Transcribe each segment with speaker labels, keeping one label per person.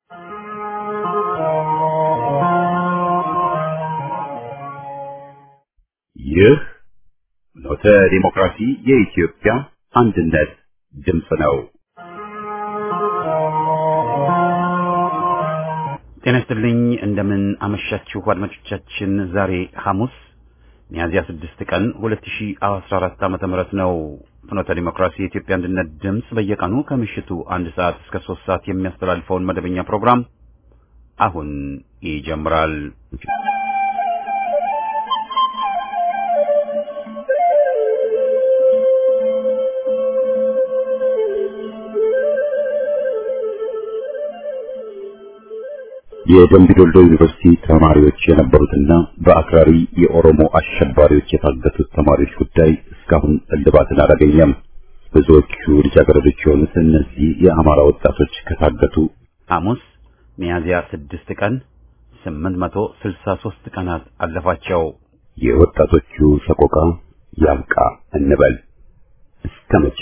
Speaker 1: ይህ ኖተ ዲሞክራሲ የኢትዮጵያ አንድነት ድምፅ ነው። ጤና ይስጥልኝ። እንደምን አመሻችሁ አድማጮቻችን። ዛሬ ሐሙስ ሚያዝያ 6 ቀን 2014 ዓመተ ምህረት ነው። ፍኖተ ዲሞክራሲ የኢትዮጵያ አንድነት ድምፅ በየቀኑ ከምሽቱ አንድ ሰዓት እስከ 3 ሰዓት የሚያስተላልፈውን መደበኛ ፕሮግራም አሁን ይጀምራል። የደምቢ ዶልዶ ዩኒቨርሲቲ ተማሪዎች የነበሩትና በአክራሪ የኦሮሞ አሸባሪዎች የታገቱት ተማሪዎች ጉዳይ እስካሁን እልባትን አላገኘም። ብዙዎቹ ልጃገረዶች የሆኑት እነዚህ የአማራ ወጣቶች ከታገቱ ሐሙስ ሚያዝያ ስድስት ቀን ስምንት መቶ ስልሳ ሦስት ቀናት አለፋቸው። የወጣቶቹ ሰቆቃ ያብቃ እንበል እስከ መቼ?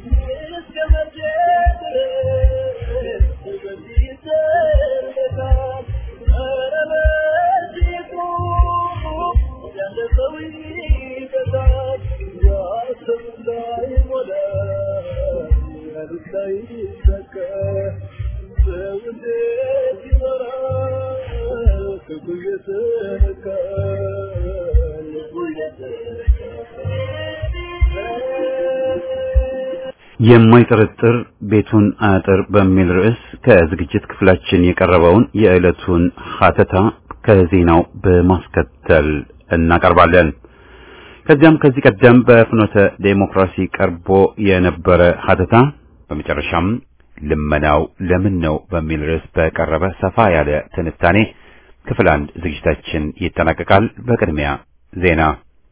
Speaker 1: የማይጠረጥር ቤቱን አጥር በሚል ርዕስ ከዝግጅት ክፍላችን የቀረበውን የዕለቱን ሀተታ ከዜናው በማስከተል እናቀርባለን። ከዚያም ከዚህ ቀደም በፍኖተ ዴሞክራሲ ቀርቦ የነበረ ሀተታ፣ በመጨረሻም ልመናው ለምን ነው በሚል ርዕስ በቀረበ ሰፋ ያለ ትንታኔ ክፍል አንድ ዝግጅታችን ይጠናቀቃል። በቅድሚያ ዜና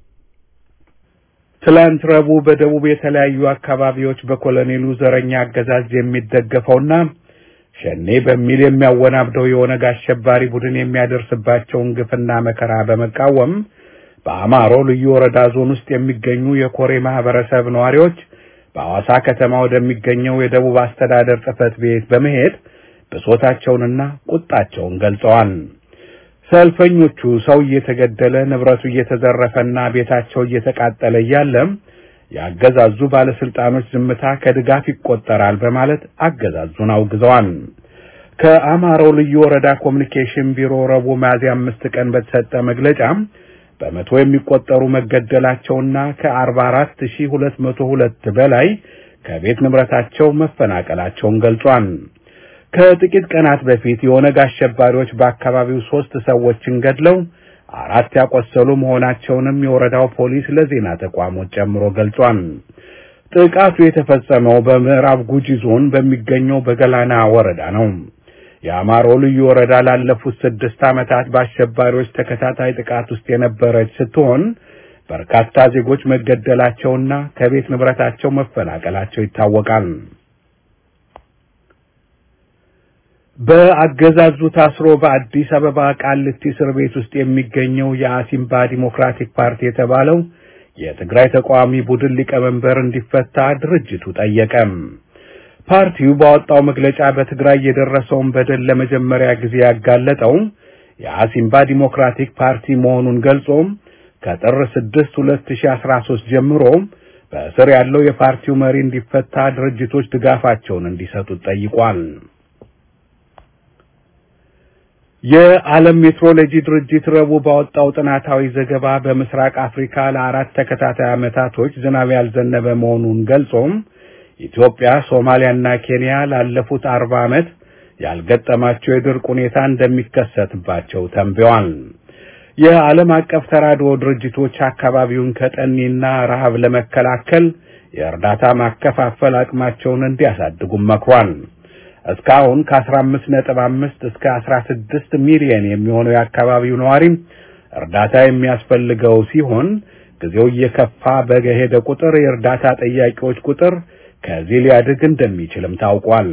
Speaker 2: ትላንት ረቡዕ በደቡብ የተለያዩ አካባቢዎች በኮሎኔሉ ዘረኛ አገዛዝ የሚደገፈውና ሸኔ በሚል የሚያወናብደው የኦነግ አሸባሪ ቡድን የሚያደርስባቸውን ግፍና መከራ በመቃወም በአማሮ ልዩ ወረዳ ዞን ውስጥ የሚገኙ የኮሬ ማህበረሰብ ነዋሪዎች በሐዋሳ ከተማ ወደሚገኘው የደቡብ አስተዳደር ጽሕፈት ቤት በመሄድ ብሶታቸውንና ቁጣቸውን ገልጸዋል። ሰልፈኞቹ ሰው እየተገደለ ንብረቱ እየተዘረፈና ቤታቸው እየተቃጠለ እያለም የአገዛዙ ባለስልጣኖች ዝምታ ከድጋፍ ይቆጠራል በማለት አገዛዙን አውግዘዋል። ከአማራው ልዩ ወረዳ ኮሚኒኬሽን ቢሮ ረቡዕ ሚያዝያ አምስት ቀን በተሰጠ መግለጫ በመቶ የሚቆጠሩ መገደላቸውና ከአርባ አራት ሺህ ሁለት መቶ ሁለት በላይ ከቤት ንብረታቸው መፈናቀላቸውን ገልጿል። ከጥቂት ቀናት በፊት የኦነግ አሸባሪዎች በአካባቢው ሶስት ሰዎችን ገድለው አራት ያቆሰሉ መሆናቸውንም የወረዳው ፖሊስ ለዜና ተቋሞች ጨምሮ ገልጿል። ጥቃቱ የተፈጸመው በምዕራብ ጉጂ ዞን በሚገኘው በገላና ወረዳ ነው። የአማሮ ልዩ ወረዳ ላለፉት ስድስት ዓመታት በአሸባሪዎች ተከታታይ ጥቃት ውስጥ የነበረች ስትሆን በርካታ ዜጎች መገደላቸውና ከቤት ንብረታቸው መፈናቀላቸው ይታወቃል። በአገዛዙ ታስሮ በአዲስ አበባ ቃሊቲ እስር ቤት ውስጥ የሚገኘው የአሲምባ ዲሞክራቲክ ፓርቲ የተባለው የትግራይ ተቃዋሚ ቡድን ሊቀመንበር እንዲፈታ ድርጅቱ ጠየቀም። ፓርቲው ባወጣው መግለጫ በትግራይ የደረሰውን በደል ለመጀመሪያ ጊዜ ያጋለጠው የአሲምባ ዲሞክራቲክ ፓርቲ መሆኑን ገልጾም ከጥር 6 2013 ጀምሮ በእስር ያለው የፓርቲው መሪ እንዲፈታ ድርጅቶች ድጋፋቸውን እንዲሰጡት ጠይቋል። የዓለም ሜትሮሎጂ ድርጅት ረቡዕ ባወጣው ጥናታዊ ዘገባ በምስራቅ አፍሪካ ለአራት ተከታታይ ዓመታቶች ዝናብ ያልዘነበ መሆኑን ገልጾም ኢትዮጵያ፣ ሶማሊያና ኬንያ ላለፉት አርባ ዓመት ያልገጠማቸው የድርቅ ሁኔታ እንደሚከሰትባቸው ተንብየዋል። የዓለም አቀፍ ተራድኦ ድርጅቶች አካባቢውን ከጠኔና ረሃብ ለመከላከል የእርዳታ ማከፋፈል አቅማቸውን እንዲያሳድጉም መክሯል። እስካሁን ከ15.5 እስከ 16 ሚሊዮን የሚሆነው የአካባቢው ነዋሪም እርዳታ የሚያስፈልገው ሲሆን ጊዜው እየከፋ በሄደ ቁጥር የእርዳታ ጠያቂዎች ቁጥር ከዚህ ሊያድግ እንደሚችልም ታውቋል።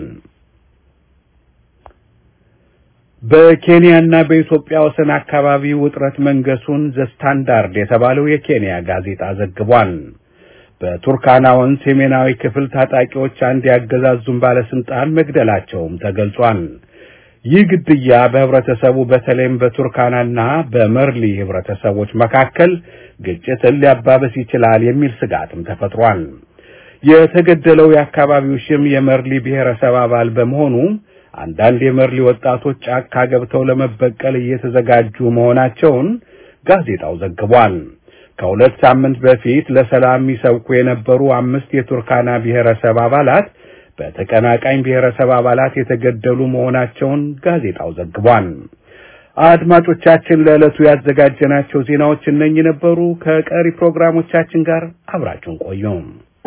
Speaker 2: በኬንያና በኢትዮጵያ ወሰን አካባቢ ውጥረት መንገሱን ዘ ስታንዳርድ የተባለው የኬንያ ጋዜጣ ዘግቧል። በቱርካና ወንዝ ሰሜናዊ ክፍል ታጣቂዎች አንድ ያገዛዙን ባለስልጣን መግደላቸውም ተገልጿል። ይህ ግድያ በህብረተሰቡ በተለይም በቱርካናና በመርሊ ህብረተሰቦች መካከል ግጭትን ሊያባብስ ይችላል የሚል ስጋትም ተፈጥሯል። የተገደለው የአካባቢው ሽም የመርሊ ብሔረሰብ አባል በመሆኑ አንዳንድ የመርሊ ወጣቶች ጫካ ገብተው ለመበቀል እየተዘጋጁ መሆናቸውን ጋዜጣው ዘግቧል። ከሁለት ሳምንት በፊት ለሰላም የሚሰብኩ የነበሩ አምስት የቱርካና ብሔረሰብ አባላት በተቀናቃኝ ብሔረሰብ አባላት የተገደሉ መሆናቸውን ጋዜጣው ዘግቧል። አድማጮቻችን፣ ለዕለቱ ያዘጋጀናቸው ዜናዎች እነኚህ ነበሩ። ከቀሪ ፕሮግራሞቻችን ጋር አብራችሁን ቆዩም።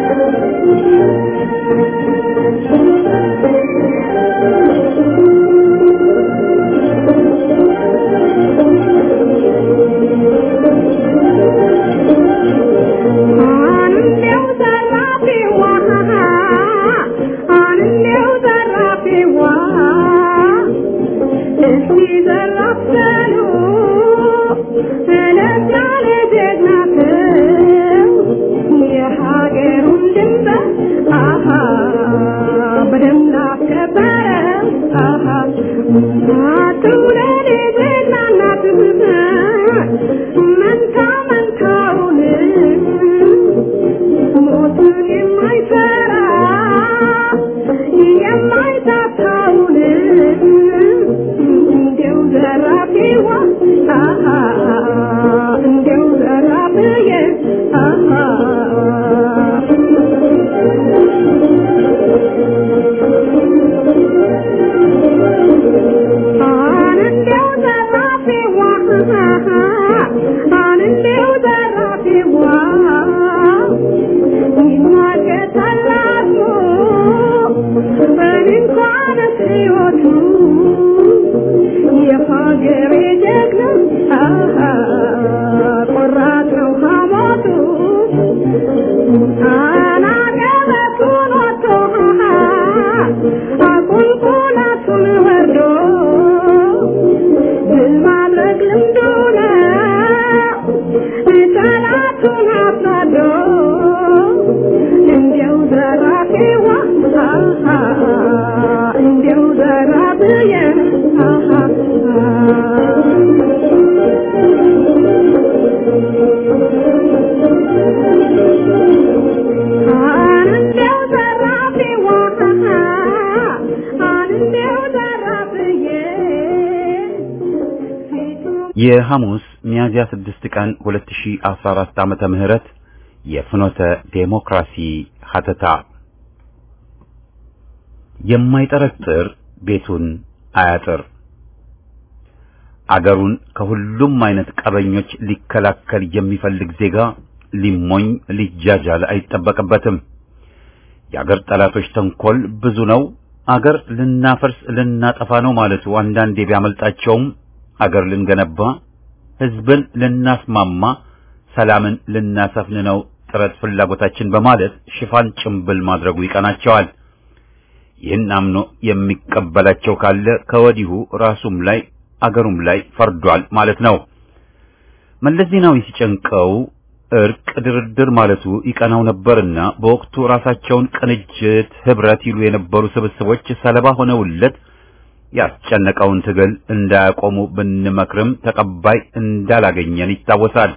Speaker 1: የሐሙስ ሚያዝያ 6 ቀን 2014 ዓመተ ምህረት የፍኖተ ዴሞክራሲ ሀተታ የማይጠረጥር ቤቱን አያጥር። አገሩን ከሁሉም አይነት ቀበኞች ሊከላከል የሚፈልግ ዜጋ ሊሞኝ ሊጃጃል አይጠበቅበትም። የአገር ጠላቶች ተንኮል ብዙ ነው። አገር ልናፈርስ ልናጠፋ ነው ማለቱ አንዳንዴ ቢያመልጣቸውም አገር ልንገነባ፣ ህዝብን ልናስማማ፣ ሰላምን ልናሰፍን ነው ጥረት ፍላጎታችን በማለት ሽፋን ጭምብል ማድረጉ ይቀናቸዋል። ይህን አምኖ የሚቀበላቸው ካለ ከወዲሁ ራሱም ላይ አገሩም ላይ ፈርዷል ማለት ነው። መለስ ዜናዊ ሲጨንቀው እርቅ፣ ድርድር ማለቱ ይቀናው ነበርና በወቅቱ ራሳቸውን ቅንጅት፣ ህብረት ይሉ የነበሩ ስብስቦች ሰለባ ሆነውለት ያስጨነቀውን ትግል እንዳያቆሙ ብንመክርም ተቀባይ እንዳላገኘን ይታወሳል።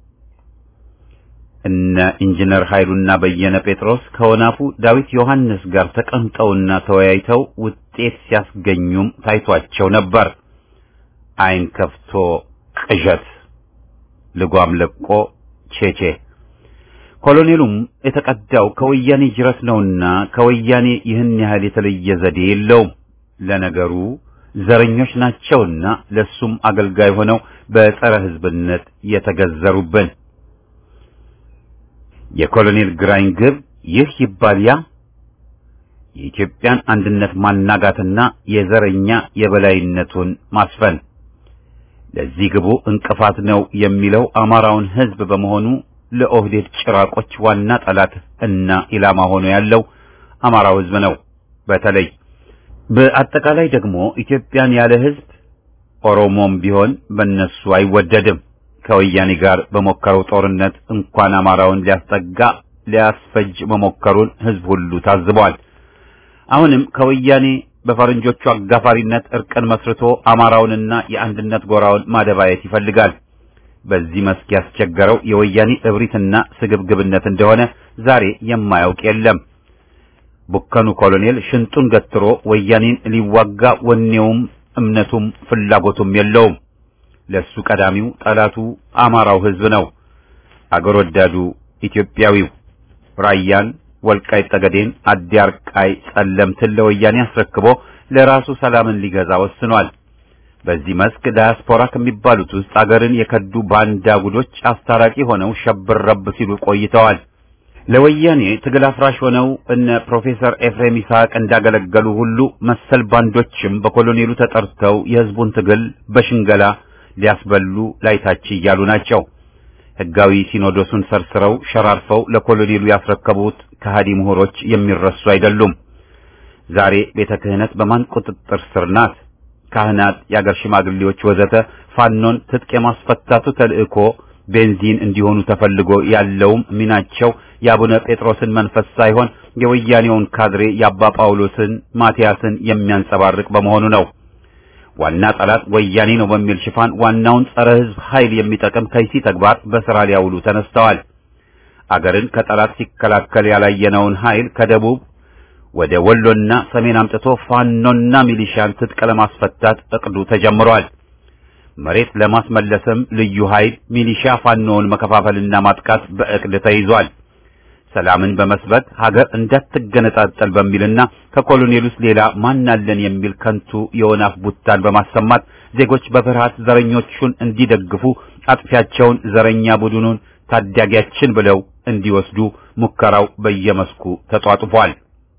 Speaker 1: እነ ኢንጂነር ኃይሉና በየነ ጴጥሮስ ከወናፉ ዳዊት ዮሐንስ ጋር ተቀምጠውና ተወያይተው ውጤት ሲያስገኙም ታይቷቸው ነበር። ዓይን ከፍቶ ቅዠት፣ ልጓም ለቆ ቼቼ። ኮሎኔሉም የተቀዳው ከወያኔ ጅረት ነውና ከወያኔ ይህን ያህል የተለየ ዘዴ የለውም። ለነገሩ ዘረኞች ናቸውና ለሱም አገልጋይ ሆነው በጸረ ሕዝብነት የተገዘሩብን። የኮሎኔል ግራኝ ግብ ይህ ይባል ያ የኢትዮጵያን አንድነት ማናጋትና የዘረኛ የበላይነቱን ማስፈን ለዚህ ግቡ እንቅፋት ነው የሚለው አማራውን ሕዝብ በመሆኑ ለኦህዴድ ጭራቆች ዋና ጠላት እና ኢላማ ሆኖ ያለው አማራው ሕዝብ ነው። በተለይ በአጠቃላይ ደግሞ ኢትዮጵያን ያለ ሕዝብ ኦሮሞም ቢሆን በነሱ አይወደድም። ከወያኔ ጋር በሞከረው ጦርነት እንኳን አማራውን ሊያስጠጋ ሊያስፈጅ መሞከሩን ሕዝብ ሁሉ ታዝቧል። አሁንም ከወያኔ በፈረንጆቹ አጋፋሪነት እርቅን መስርቶ አማራውንና የአንድነት ጎራውን ማደባየት ይፈልጋል። በዚህ መስክ ያስቸገረው የወያኔ እብሪትና ስግብግብነት እንደሆነ ዛሬ የማያውቅ የለም። ቡከኑ ኮሎኔል ሽንጡን ገትሮ ወያኔን ሊዋጋ ወኔውም እምነቱም ፍላጎቱም የለውም። ለሱ ቀዳሚው ጠላቱ አማራው ሕዝብ ነው። አገር ወዳዱ ኢትዮጵያዊው ራያን፣ ወልቃይት ጠገዴን፣ አዲያርቃይ፣ ጸለምትን ለወያኔ አስረክቦ ለራሱ ሰላምን ሊገዛ ወስኗል። በዚህ መስክ ዳያስፖራ ከሚባሉት ውስጥ አገርን የከዱ ባንዳ ጉዶች አስታራቂ ሆነው ሸብር ረብ ሲሉ ቆይተዋል። ለወያኔ ትግል አፍራሽ ሆነው እነ ፕሮፌሰር ኤፍሬም ይስሐቅ እንዳገለገሉ ሁሉ መሰል ባንዶችም በኮሎኔሉ ተጠርተው የሕዝቡን ትግል በሽንገላ ሊያስበሉ ላይታች እያሉ ናቸው። ሕጋዊ ሲኖዶሱን ሰርስረው ሸራርፈው ለኮሎኔሉ ያስረከቡት ከሃዲ ምሁሮች የሚረሱ አይደሉም። ዛሬ ቤተ ክህነት በማን ቁጥጥር ስር ናት? ካህናት፣ የአገር ሽማግሌዎች ወዘተ ፋኖን ትጥቅ የማስፈታቱ ተልእኮ ቤንዚን እንዲሆኑ ተፈልጎ ያለውም ሚናቸው የአቡነ ጴጥሮስን መንፈስ ሳይሆን የወያኔውን ካድሬ የአባ ጳውሎስን ማቲያስን የሚያንጸባርቅ በመሆኑ ነው። ዋና ጠላት ወያኔ ነው በሚል ሽፋን ዋናውን ጸረ ሕዝብ ኃይል የሚጠቅም ከይሲ ተግባር በሥራ ሊያውሉ ተነስተዋል። አገርን ከጠላት ሲከላከል ያላየነውን ኃይል ከደቡብ ወደ ወሎና ሰሜን አምጥቶ ፋኖና ሚሊሻን ትጥቅ ለማስፈታት እቅዱ ተጀምሯል። መሬት ለማስመለስም ልዩ ኃይል ሚሊሻ ፋኖውን መከፋፈልና ማጥቃት በእቅድ ተይዟል። ሰላምን በመስበክ ሀገር እንዳትገነጣጠል በሚልና ከኮሎኔሉስ ሌላ ማናለን የሚል ከንቱ የወናፍ ቡታን በማሰማት ዜጎች በፍርሃት ዘረኞቹን እንዲደግፉ አጥፊያቸውን ዘረኛ ቡድኑን ታዳጊያችን ብለው እንዲወስዱ ሙከራው በየመስኩ ተጧጡፏል።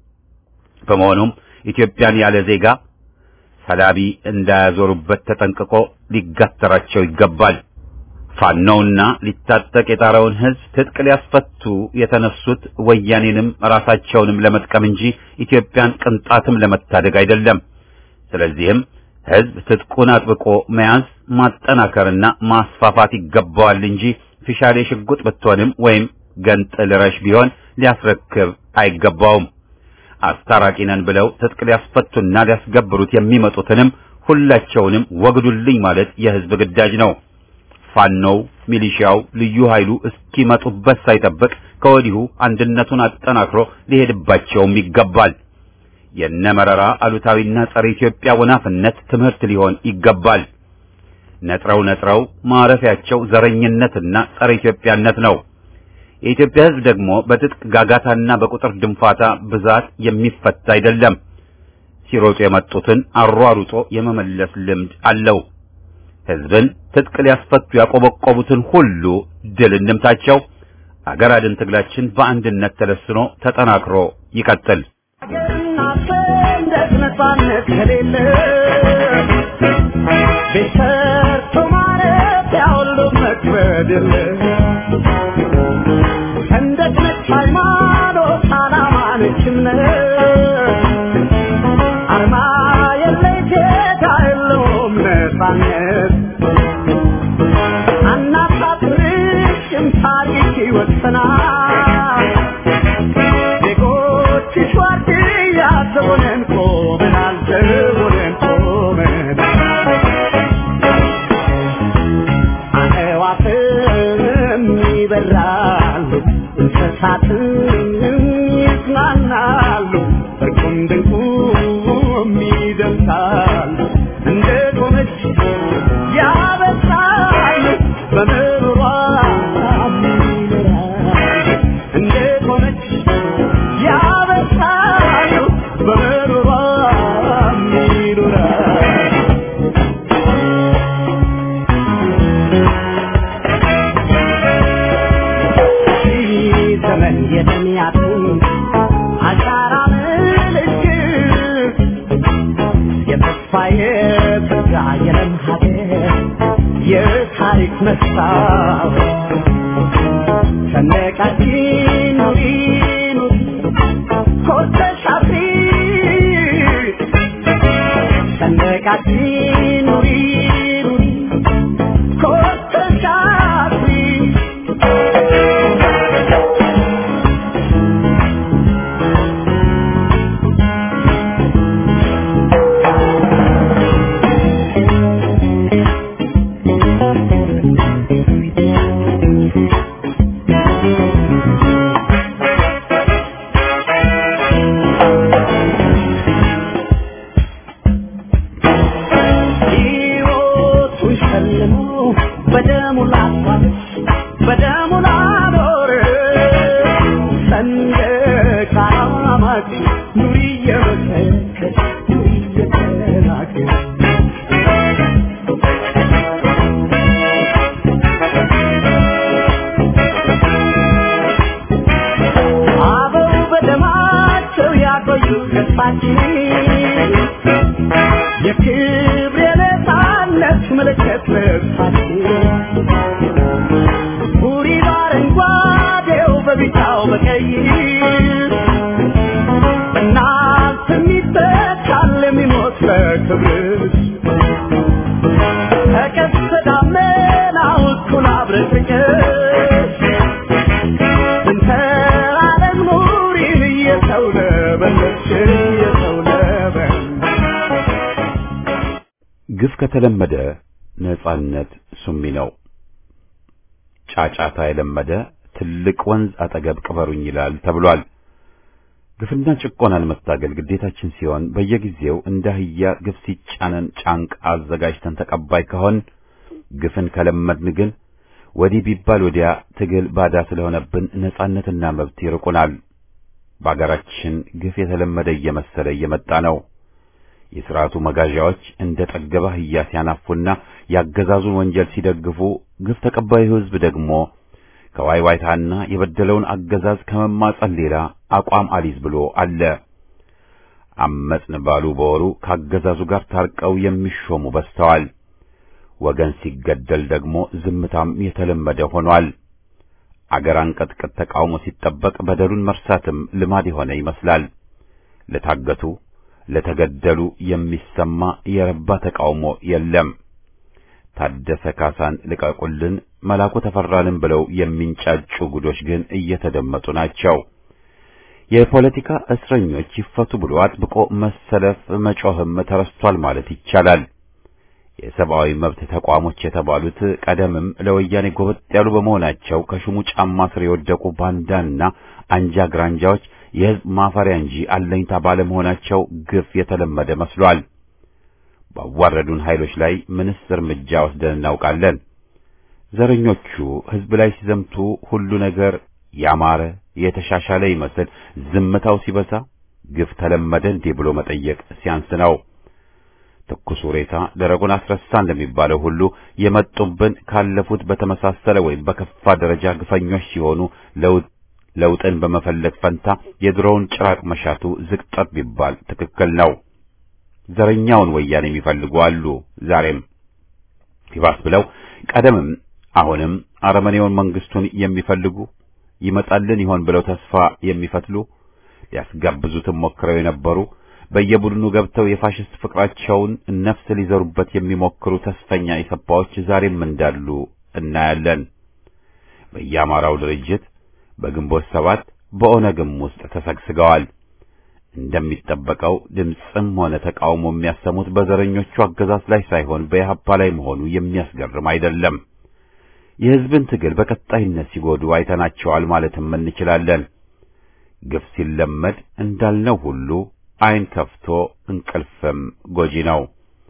Speaker 1: በመሆኑም ኢትዮጵያን ያለ ዜጋ ሰላቢ እንዳያዞሩበት ተጠንቅቆ ሊጋተራቸው ይገባል። ፋኖውና ሊታጠቅ የጣረውን ሕዝብ ትጥቅ ሊያስፈቱ የተነሱት ወያኔንም ራሳቸውንም ለመጥቀም እንጂ ኢትዮጵያን ቅንጣትም ለመታደግ አይደለም። ስለዚህም ሕዝብ ትጥቁን አጥብቆ መያዝ ማጠናከርና ማስፋፋት ይገባዋል እንጂ ፊሻሌ ሽጉጥ ብትሆንም ወይም ገንጥል ረሽ ቢሆን ሊያስረክብ አይገባውም። አስታራቂ ነን ብለው ትጥቅ ሊያስፈቱና ሊያስገብሩት የሚመጡትንም ሁላቸውንም ወግዱልኝ ማለት የሕዝብ ግዳጅ ነው። ፋኖው፣ ሚሊሻው፣ ልዩ ኃይሉ እስኪመጡበት ሳይጠብቅ ከወዲሁ አንድነቱን አጠናክሮ ሊሄድባቸውም ይገባል። የነ መረራ አሉታዊና ጸረ ኢትዮጵያ ወናፍነት ትምህርት ሊሆን ይገባል። ነጥረው ነጥረው ማረፊያቸው ዘረኝነትና ጸረ ኢትዮጵያነት ነው። የኢትዮጵያ ሕዝብ ደግሞ በትጥቅ ጋጋታና በቁጥር ድንፋታ ብዛት የሚፈታ አይደለም። ሲሮጡ የመጡትን አሯሩጦ የመመለስ ልምድ አለው። ሕዝብን ትጥቅ ሊያስፈቱ ያቆበቆቡትን ሁሉ ድል እንምታቸው። አገር አድን ትግላችን በአንድነት ተለስኖ ተጠናክሮ ይቀጥል።
Speaker 3: ነጻነት ከሌለ ቤት ሰርቶ ማለት ያሁሉ መክበድ የለ ሰንደቅ ነች ሃይማኖት፣ ዓላማ ነች እምነት አርማ የለይ ጌታ የለውም ነጻነት አናሳፍርሽም ታሪክ ይወሰናል ዜጎችሽ ዋርድያ ዘቦነን ቆመናል ዘቦነን ቆመናል አዕዋፍም ይበራሉ እንስሳትም ይጽናናሉ እርቁም ድንቁም ይደምሳሉ እንደ ቆመች ያበሳሉ በምሮሯ ይኖራሉ እንደ ቆመች ያበሳሉ በምሮሯ ይኖራሉ ዘመን የተሚያቱ አሻራ ምልክት የተስፋ የጸጋ የለም ሀገር የታሪክ መስታወት ሰንደቃችን ኑሪ ኑሪ ኮርተሽ አፍሪ ሰንደቃችን ኑሪ ኑሪ ኮርተሽ አፍሪ ጨልሞ በደሙ ላፋት በደሙ ላኖር ሰንደቅ ዓላማችን ኑሪ እየመሰከር ኑሪ እየተናገር አበው በደማቸው ያቆዩት ገጽታችን የክብር የነፃነት ምልክት ልብሳችን ቡሪ በአረንጓዴው በቢጫው በቀይ እናንተ የሚተካል የሚሞት ለክብርሽ ተቀስተ ደመናው እኩል አብረን ፍቅር እንተ ዓለም ኑሪን እየተውለበለብሽ እየተውለበለብሽ
Speaker 1: ግፍ ከተለመደ ነጻነት ሱሚ ነው። ጫጫታ የለመደ ትልቅ ወንዝ አጠገብ ቅበሩኝ ይላል ተብሏል። ግፍና ጭቆናን መታገል ግዴታችን ሲሆን በየጊዜው እንደ አህያ ግፍ ሲጫነን ጫንቃ አዘጋጅተን ተቀባይ ከሆን ግፍን ከለመድን ግን ወዲህ ቢባል ወዲያ ትግል ባዳ ስለሆነብን ነጻነትና መብት ይርቁናል። በአገራችን ግፍ የተለመደ እየመሰለ እየመጣ ነው። የሥርዓቱ መጋዣዎች እንደ ጠገበ አህያ ሲያናፉና ያገዛዙን ወንጀል ሲደግፉ፣ ግፍ ተቀባዩ ሕዝብ ደግሞ ከዋይዋይታና የበደለውን አገዛዝ ከመማጸን ሌላ አቋም አሊዝ ብሎ አለ። አመጽን ባሉ በወሩ ከአገዛዙ ጋር ታርቀው የሚሾሙ በዝተዋል። ወገን ሲገደል ደግሞ ዝምታም የተለመደ ሆኗል። አገር አንቀጥቅጥ ተቃውሞ ሲጠበቅ በደሉን መርሳትም ልማድ የሆነ ይመስላል። ለታገቱ ለተገደሉ የሚሰማ የረባ ተቃውሞ የለም። ታደሰ ካሳን ልቀቁልን፣ መላኩ ተፈራንም ብለው የሚንጫጩ ጉዶች ግን እየተደመጡ ናቸው። የፖለቲካ እስረኞች ይፈቱ ብሎ አጥብቆ መሰለፍ መጮህም ተረስቷል ማለት ይቻላል። የሰብአዊ መብት ተቋሞች የተባሉት ቀደምም ለወያኔ ጎበጥ ያሉ በመሆናቸው ከሹሙ ጫማ ስር የወደቁ ባንዳና አንጃ ግራንጃዎች የሕዝብ ማፈሪያ እንጂ አለኝታ ባለመሆናቸው ግፍ የተለመደ መስሏል። ባዋረዱን ኃይሎች ላይ ምንስ እርምጃ ወስደን እናውቃለን? ዘረኞቹ ሕዝብ ላይ ሲዘምቱ ሁሉ ነገር ያማረ የተሻሻለ ይመስል ዝምታው ሲበዛ ግፍ ተለመደ እንዴ ብሎ መጠየቅ ሲያንስ ነው። ትኩሱ ሬሳ ደረቁን አስረሳ እንደሚባለው ሁሉ የመጡብን ካለፉት በተመሳሰለ ወይም በከፋ ደረጃ ግፈኞች ሲሆኑ ለውጥ ለውጥን በመፈለግ ፈንታ የድሮውን ጭራቅ መሻቱ ዝቅጠት ቢባል ትክክል ነው። ዘረኛውን ወያኔ የሚፈልጉ አሉ። ዛሬም ይባስ ብለው ቀደምም አሁንም አረመኔውን መንግስቱን የሚፈልጉ ይመጣልን ይሆን ብለው ተስፋ የሚፈትሉ ሊያስጋብዙትም ሞክረው የነበሩ በየቡድኑ ገብተው የፋሽስት ፍቅራቸውን ነፍስ ሊዘሩበት የሚሞክሩ ተስፈኛ ኢሰፓዎች ዛሬም እንዳሉ እናያለን። በየአማራው ድርጅት በግንቦት ሰባት በኦነግም ውስጥ ተሰግስገዋል። እንደሚጠበቀው ድምፅም ሆነ ተቃውሞ የሚያሰሙት በዘረኞቹ አገዛዝ ላይ ሳይሆን በኢህአፓ ላይ መሆኑ የሚያስገርም አይደለም። የሕዝብን ትግል በቀጣይነት ሲጎዱ አይተናቸዋል ማለትም እንችላለን። ግፍ ሲለመድ እንዳልነው ሁሉ ዓይን ከፍቶ እንቅልፍም ጎጂ ነው።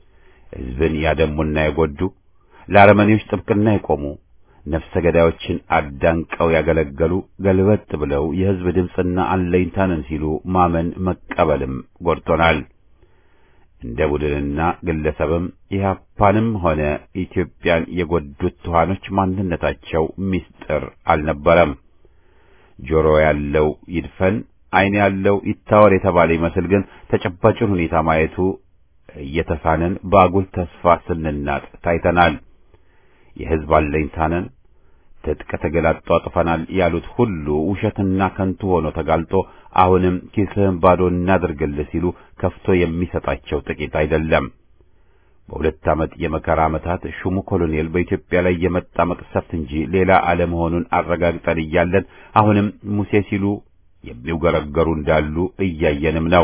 Speaker 1: ሕዝብን ያደሙና የጎዱ ለአረመኔዎች ጥብቅና የቆሙ ነፍሰ ገዳዮችን አዳንቀው ያገለገሉ ገልበጥ ብለው የሕዝብ ድምፅና አለኝታንን ሲሉ ማመን መቀበልም ጎድቶናል። እንደ ቡድንና ግለሰብም ኢህአፓንም ሆነ ኢትዮጵያን የጎዱት ትኋኖች ማንነታቸው ምስጢር አልነበረም። ጆሮ ያለው ይድፈን፣ ዓይን ያለው ይታወር የተባለ ይመስል ግን ተጨባጭን ሁኔታ ማየቱ እየተሳነን በአጉል ተስፋ ስንናጥ ታይተናል። የሕዝብ አለኝታንን ትጥቅ ትግል አጧጥፈናል ያሉት ሁሉ ውሸትና ከንቱ ሆኖ ተጋልጦ አሁንም ኪስህን ባዶ እናድርግልህ ሲሉ ከፍቶ የሚሰጣቸው ጥቂት አይደለም። በሁለት ዓመት የመከራ ዓመታት ሹሙ ኮሎኔል በኢትዮጵያ ላይ የመጣ መቅሰፍት እንጂ ሌላ አለመሆኑን አረጋግጠን እያለን አሁንም ሙሴ ሲሉ የሚውገረገሩ እንዳሉ እያየንም ነው።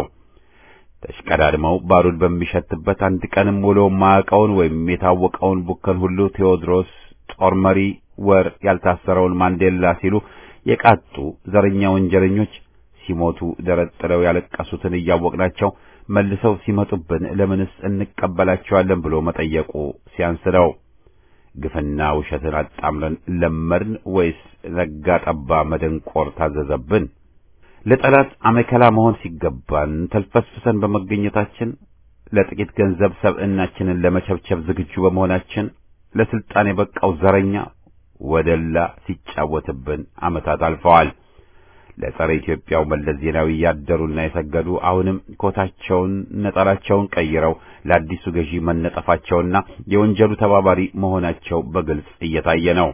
Speaker 1: ተሽቀዳድመው ባሩድ በሚሸትበት አንድ ቀንም ውሎ ማዕቀውን ወይም የታወቀውን ቡከን ሁሉ ቴዎድሮስ ጦር መሪ ወር ያልታሰረውን ማንዴላ ሲሉ የቃጡ ዘረኛ ወንጀለኞች ሲሞቱ ደረት ጥለው ያለቀሱትን እያወቅናቸው መልሰው ሲመጡብን ለምንስ እንቀበላቸዋለን ብሎ መጠየቁ ሲያንስ ነው። ግፍና ውሸትን አጣምረን ለመድን ወይስ ነጋ ጠባ መደንቆር ታዘዘብን? ለጠላት አመከላ መሆን ሲገባን ተልፈስፍሰን በመገኘታችን ለጥቂት ገንዘብ ሰብዕናችንን ለመቸብቸብ ዝግጁ በመሆናችን ለስልጣን የበቃው ዘረኛ ወደላ ሲጫወትብን ዓመታት አልፈዋል። ለጸረ ኢትዮጵያው መለስ ዜናዊ ያደሩና የሰገዱ አሁንም ኮታቸውን ነጠላቸውን ቀይረው ለአዲሱ ገዢ መነጠፋቸውና የወንጀሉ ተባባሪ መሆናቸው በግልጽ እየታየ ነው።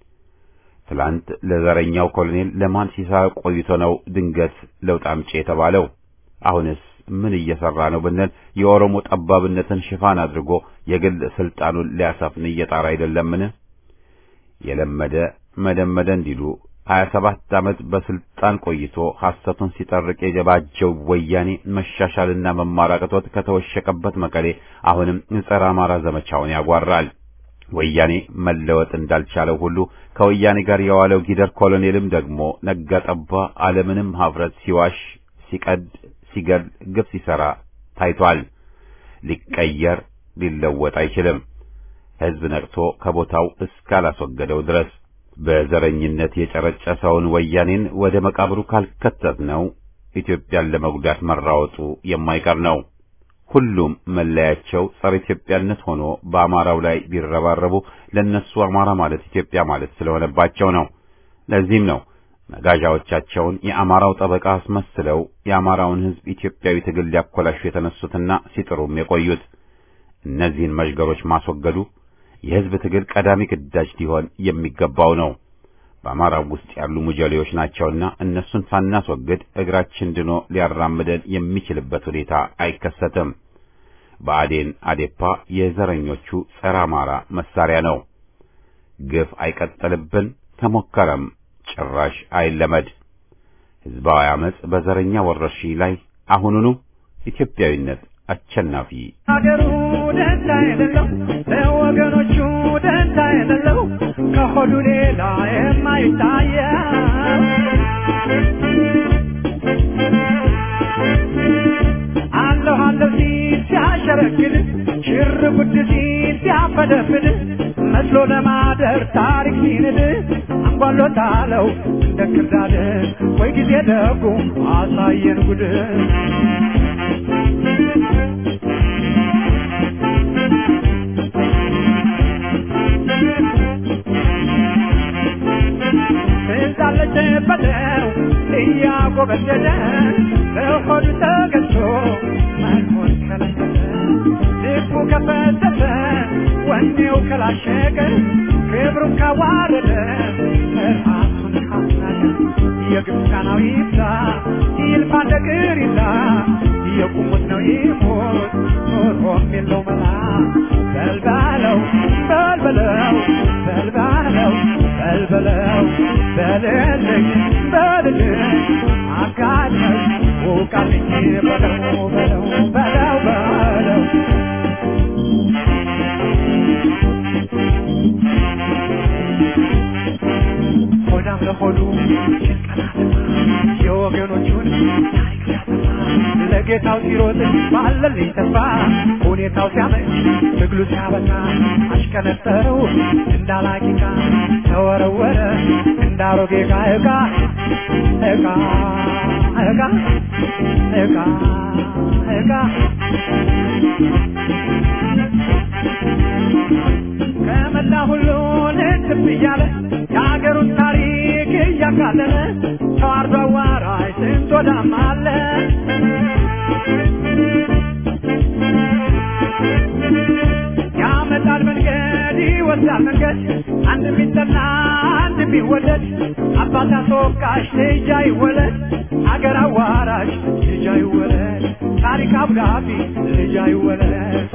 Speaker 1: ትላንት ለዘረኛው ኮሎኔል ለማን ሲሳይ ቆይቶ ነው ድንገት ለውጥ አምጪ የተባለው? አሁንስ ምን እየሰራ ነው ብንል የኦሮሞ ጠባብነትን ሽፋን አድርጎ የግል ስልጣኑን ሊያሰፍን እየጣረ አይደለምን? የለመደ መደመደ እንዲሉ ሀያ ሰባት ዓመት በስልጣን ቆይቶ ሐሰቱን ሲጠርቅ የጀባጀው ወያኔ መሻሻልና መማር አቅቶት ከተወሸቀበት መቀሌ አሁንም ጸረ አማራ ዘመቻውን ያጓራል። ወያኔ መለወጥ እንዳልቻለው ሁሉ ከወያኔ ጋር የዋለው ጊደር ኮሎኔልም ደግሞ ነጋ ጠባ ዓለምንም ሀፍረት ሲዋሽ፣ ሲቀድ፣ ሲገል፣ ግፍ ሲሰራ ታይቷል። ሊቀየር ሊለወጥ አይችልም። ሕዝብ ነቅቶ ከቦታው እስካላስወገደው ድረስ በዘረኝነት የጨረጨሰውን ወያኔን ወደ መቃብሩ ካልከተት ነው ኢትዮጵያን ለመጉዳት መራወጡ የማይቀር ነው። ሁሉም መለያቸው ጸረ ኢትዮጵያነት ሆኖ በአማራው ላይ ቢረባረቡ ለነሱ አማራ ማለት ኢትዮጵያ ማለት ስለሆነባቸው ነው። ለዚህም ነው መጋዣዎቻቸውን የአማራው ጠበቃ አስመስለው የአማራውን ሕዝብ ኢትዮጵያዊ ትግል ሊያኮላሹ የተነሱትና ሲጥሩም የቆዩት። እነዚህን መዥገሮች ማስወገዱ የሕዝብ ትግል ቀዳሚ ግዳጅ ሊሆን የሚገባው ነው። በአማራው ውስጥ ያሉ ሙጀሌዎች ናቸውና እነሱን ሳናስወግድ እግራችን ድኖ ሊያራምደን የሚችልበት ሁኔታ አይከሰትም። ብአዴን አዴፓ የዘረኞቹ ጸረ አማራ መሳሪያ ነው። ግፍ አይቀጥልብን፣ ተሞከረም ጭራሽ አይለመድ። ሕዝባዊ አመጽ በዘረኛ ወረርሽኝ ላይ አሁኑኑ ኢትዮጵያዊነት አሸናፊ
Speaker 3: ሀገሩ ደንታ የሌለው ለወገኖቹ ደንታ የሌለው ከሆዱ ሌላ የማይታየው አለሁ አለሁ ሲል ሲያሸረግድ ሽር ጉድ ሲል ሲያፈደፍድ መስሎ ለማደር ታሪክ ሲንድ አንጓሎታለው እንደ ክርዳድ ወይ ጊዜ ደጉ አሳየን ጉድ ትዛለች በለው እያጎበደደ ለሆዱ ተገዝቶ መኖር ከለከለ ልቡ ከፈተተ ወኔው ከላሸቀ ክብሩን ካዋረደ ራሱን ካስናቀ የግብፃናው ይብላ ይልፋ እንደ ቅሪላ የቁሙት ነው ይሞት ኖሮም የለው መላ በልባለው በልበለው በልባለው በልበለው በልልኝ በልልኝ አጋለኝ ውቃልኝ በለው በለው በለው በለው ሆዳም ለሆዱ የወገኖቹን ታሪክ ሲያጠፋ ለጌታው ሲሮጥ ባለልኝ ተስፋ ሁኔታው ሲያመች ትግሉ ሲያበቃ አሽቀነጠረው እንዳላቂቃ ተወረወረ እንዳሮጌ ዕቃ ዕቃ ዕቃ ዕቃ ዕቃ ዕቃ ከመላ ሁሉ ልትብ እያለ የሀገሩን ታሪክ እያቃለለ ተዋርዶ አዋራጅ ስንት ወዳም አለ ያመጣል መንገድ ይወስዳል መንገድ አንድ ቢጠላ አንድ ቢወደድ አባት አስወቃሽ ልጅ አይወለድ አገር አዋራሽ ልጅ አይወለድ ታሪክ አብዳፊ ልጅ አይወለድ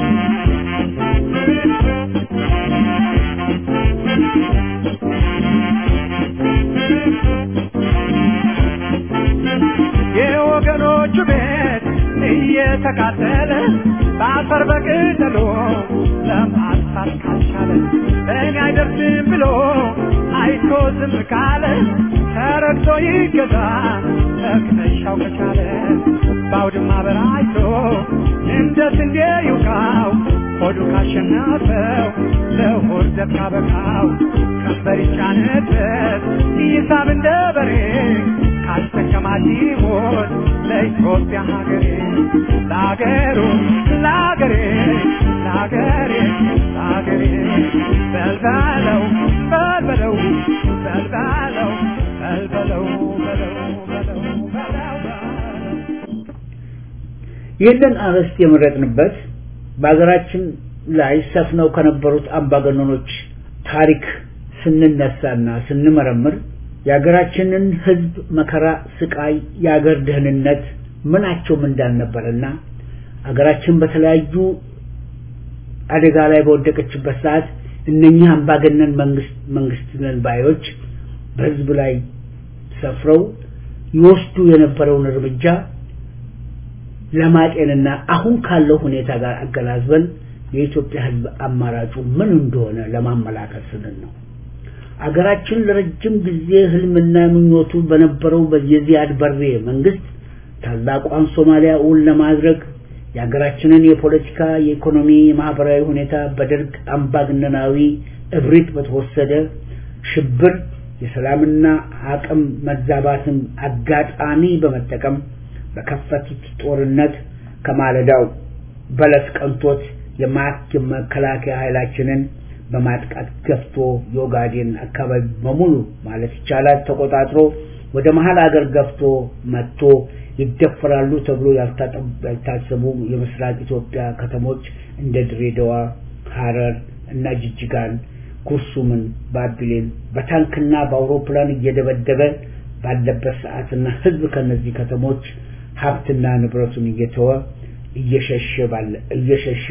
Speaker 3: የወገኖቹ ቤት እየተቃጠለ በአፈር በቅጠሎ ለማጥፋት ካልቻለ እኔ አይደርስም ብሎ አይቶ ዝም ካለ ተረግቶ ይገዛ እቅነሻው ከቻለ በአውድማ በራይቶ እንደ ስንዴ ይውቃው ሆዱ ካሸነፈው ለሆድ ዘብ ካበቃው ቀንበር ይጫንበት ይሳብ እንደ በሬ ካስጠቀማት ይሞት ለኢትዮጵያ ሀገሬ ለአገሩ ለአገሬ ለአገሬ ለአገሬ በልበለው በልበለው በልበለው በልበለው በለው በለው በለው በለው
Speaker 4: ይህንን አርዕስት የመረጥንበት በሀገራችን ላይ ሰፍነው ከነበሩት አምባገነኖች ታሪክ ስንነሳና ስንመረምር የሀገራችንን ሕዝብ መከራ፣ ስቃይ፣ የሀገር ደህንነት ምናቸውም እንዳልነበረና ሀገራችን በተለያዩ አደጋ ላይ በወደቀችበት ሰዓት እነኚህ አምባገነን መንግስት መንግስት ነን ባዮች በህዝብ ላይ ሰፍረው ይወስዱ የነበረውን እርምጃ ለማጤንና አሁን ካለው ሁኔታ ጋር አገናዝበን የኢትዮጵያ ህዝብ አማራጩ ምን እንደሆነ ለማመላከት ስንል ነው። አገራችን ለረጅም ጊዜ ህልምና ምኞቱ በነበረው የዚያድ በሬ መንግስት ታላቋን ሶማሊያ እውን ለማድረግ የሀገራችንን የፖለቲካ፣ የኢኮኖሚ፣ የማህበራዊ ሁኔታ በደርግ አምባገነናዊ እብሪት በተወሰደ ሽብር የሰላምና አቅም መዛባትን አጋጣሚ በመጠቀም በከፈቱት ጦርነት ከማለዳው በለስ ቀንቶት የመከላከያ ኃይላችንን በማጥቃት ገፍቶ የኦጋዴን አካባቢ በሙሉ ማለት ይቻላል ተቆጣጥሮ ወደ መሀል አገር ገፍቶ መጥቶ ይደፈራሉ ተብሎ ያልታሰቡ የምስራቅ ኢትዮጵያ ከተሞች እንደ ድሬዳዋ፣ ሐረር እና ጅጅጋን፣ ኩርሱምን፣ ባቢሌን በታንክና በአውሮፕላን እየደበደበ ባለበት ሰዓትና ህዝብ ከነዚህ ከተሞች ሀብትና ንብረቱን እየተወ እየሸሸ ባለ እየሸሸ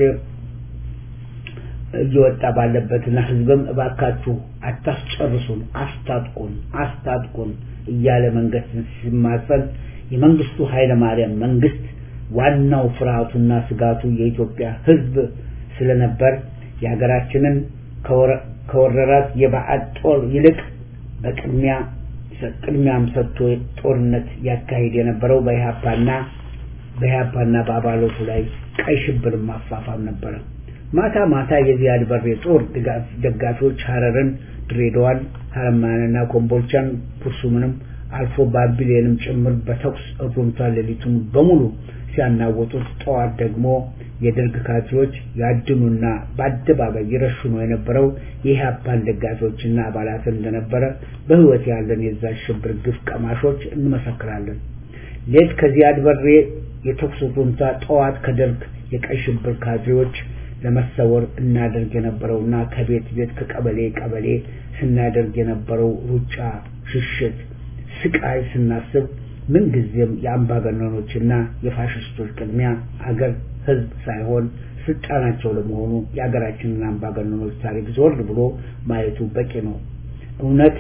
Speaker 4: እየወጣ ባለበትና ህዝብም እባካችሁ አታስጨርሱን፣ አስታጥቁን፣ አስታጥቁን እያለ መንግስት ሲማጸን የመንግስቱ ኃይለ ማርያም መንግስት ዋናው ፍርሃቱና ስጋቱ የኢትዮጵያ ህዝብ ስለነበር የሀገራችንን ከወረራት የባዕድ ጦር ይልቅ በቅድሚያ ቅድሚያም ሰጥቶ ጦርነት ያካሂድ የነበረው በኢህአፓና በኢህአፓና በአባሎቱ ላይ ቀይ ሽብር ማፋፋም ነበረ። ማታ ማታ የዚያድ በሬ ጦር ደጋፊዎች ሐረርን፣ ድሬዳዋን፣ ሀረማያንና ኮምቦልቻን ኩርሱምንም አልፎ ባቢሌንም ጭምር በተኩስ እሩምታ ሌሊቱን በሙሉ ሲያናወጡት፣ ጠዋት ደግሞ የደርግ ካድሬዎች ያድኑና በአደባባይ ይረሽኑ የነበረው የኢህአፓን ደጋፊዎችና አባላትን እንደነበረ በህይወት ያለን የዛ ሽብር ግፍ ቀማሾች እንመሰክራለን። ሌት ከዚያድ በሬ የተኩስ እሩምታ፣ ጠዋት ከደርግ የቀይ ሽብር ካድሬዎች ለመሰወር እናደርግ የነበረውና ከቤት ቤት ከቀበሌ ቀበሌ ስናደርግ የነበረው ሩጫ፣ ሽሽት፣ ስቃይ ስናስብ ምንጊዜም የአምባገነኖችና የፋሽስቶች ቅድሚያ አገር ህዝብ ሳይሆን ስልጣናቸው ለመሆኑ የሀገራችንን አምባገነኖች ታሪክ ዞር ብሎ ማየቱ በቂ ነው። እውነት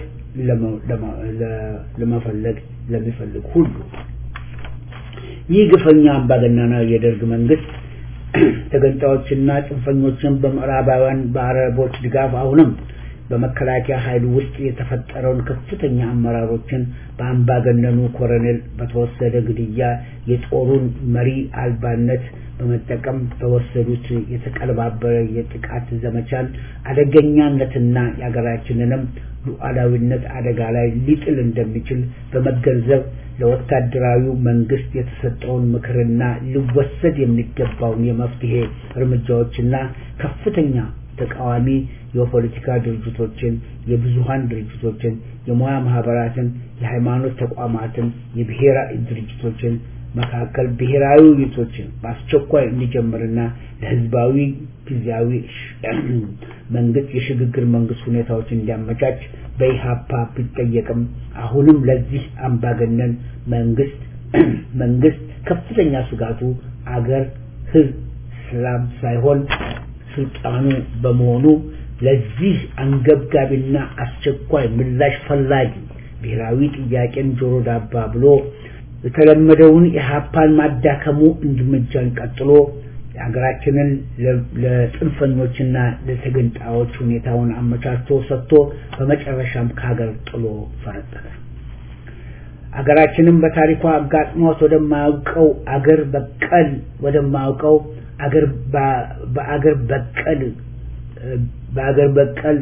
Speaker 4: ለመፈለግ ለሚፈልግ ሁሉ ይህ ግፈኛ አምባገነናዊ የደርግ መንግስት ተገንጣዮችና ጽንፈኞችን በምዕራባውያን በአረቦች ድጋፍ አሁንም በመከላከያ ኃይል ውስጥ የተፈጠረውን ከፍተኛ አመራሮችን በአምባገነኑ ኮሎኔል በተወሰደ ግድያ የጦሩን መሪ አልባነት በመጠቀም በወሰዱት የተቀለባበረ የጥቃት ዘመቻን አደገኛነትና የሀገራችንንም ሉዓላዊነት አደጋ ላይ ሊጥል እንደሚችል በመገንዘብ ለወታደራዊው መንግስት የተሰጠውን ምክርና ሊወሰድ የሚገባውን የመፍትሄ እርምጃዎችና ከፍተኛ ተቃዋሚ የፖለቲካ ድርጅቶችን፣ የብዙሃን ድርጅቶችን፣ የሙያ ማህበራትን፣ የሃይማኖት ተቋማትን፣ የብሔራዊ ድርጅቶችን መካከል ብሔራዊ ውይይቶችን በአስቸኳይ እንዲጀምርና ለህዝባዊ ጊዜያዊ መንግስት የሽግግር መንግስት ሁኔታዎች እንዲያመቻች በኢሃፓ ቢጠየቅም አሁንም ለዚህ አምባገነን መንግስት መንግስት ከፍተኛ ስጋቱ አገር ህዝብ ሰላም ሳይሆን ስልጣኑ በመሆኑ ለዚህ አንገብጋቢና አስቸኳይ ምላሽ ፈላጊ ብሔራዊ ጥያቄን ጆሮ ዳባ ብሎ የተለመደውን ኢህአፓን ማዳከሙ እርምጃን ቀጥሎ የሀገራችንን ለጽንፈኞችና ለተገንጣዮች ሁኔታውን አመቻችቶ ሰጥቶ በመጨረሻም ከሀገር ጥሎ ፈረጠጠ። አገራችንም በታሪኳ አጋጥሟት ወደማያውቀው አገር በቀል ወደማያውቀው አገር በአገር በቀል በአገር በቀል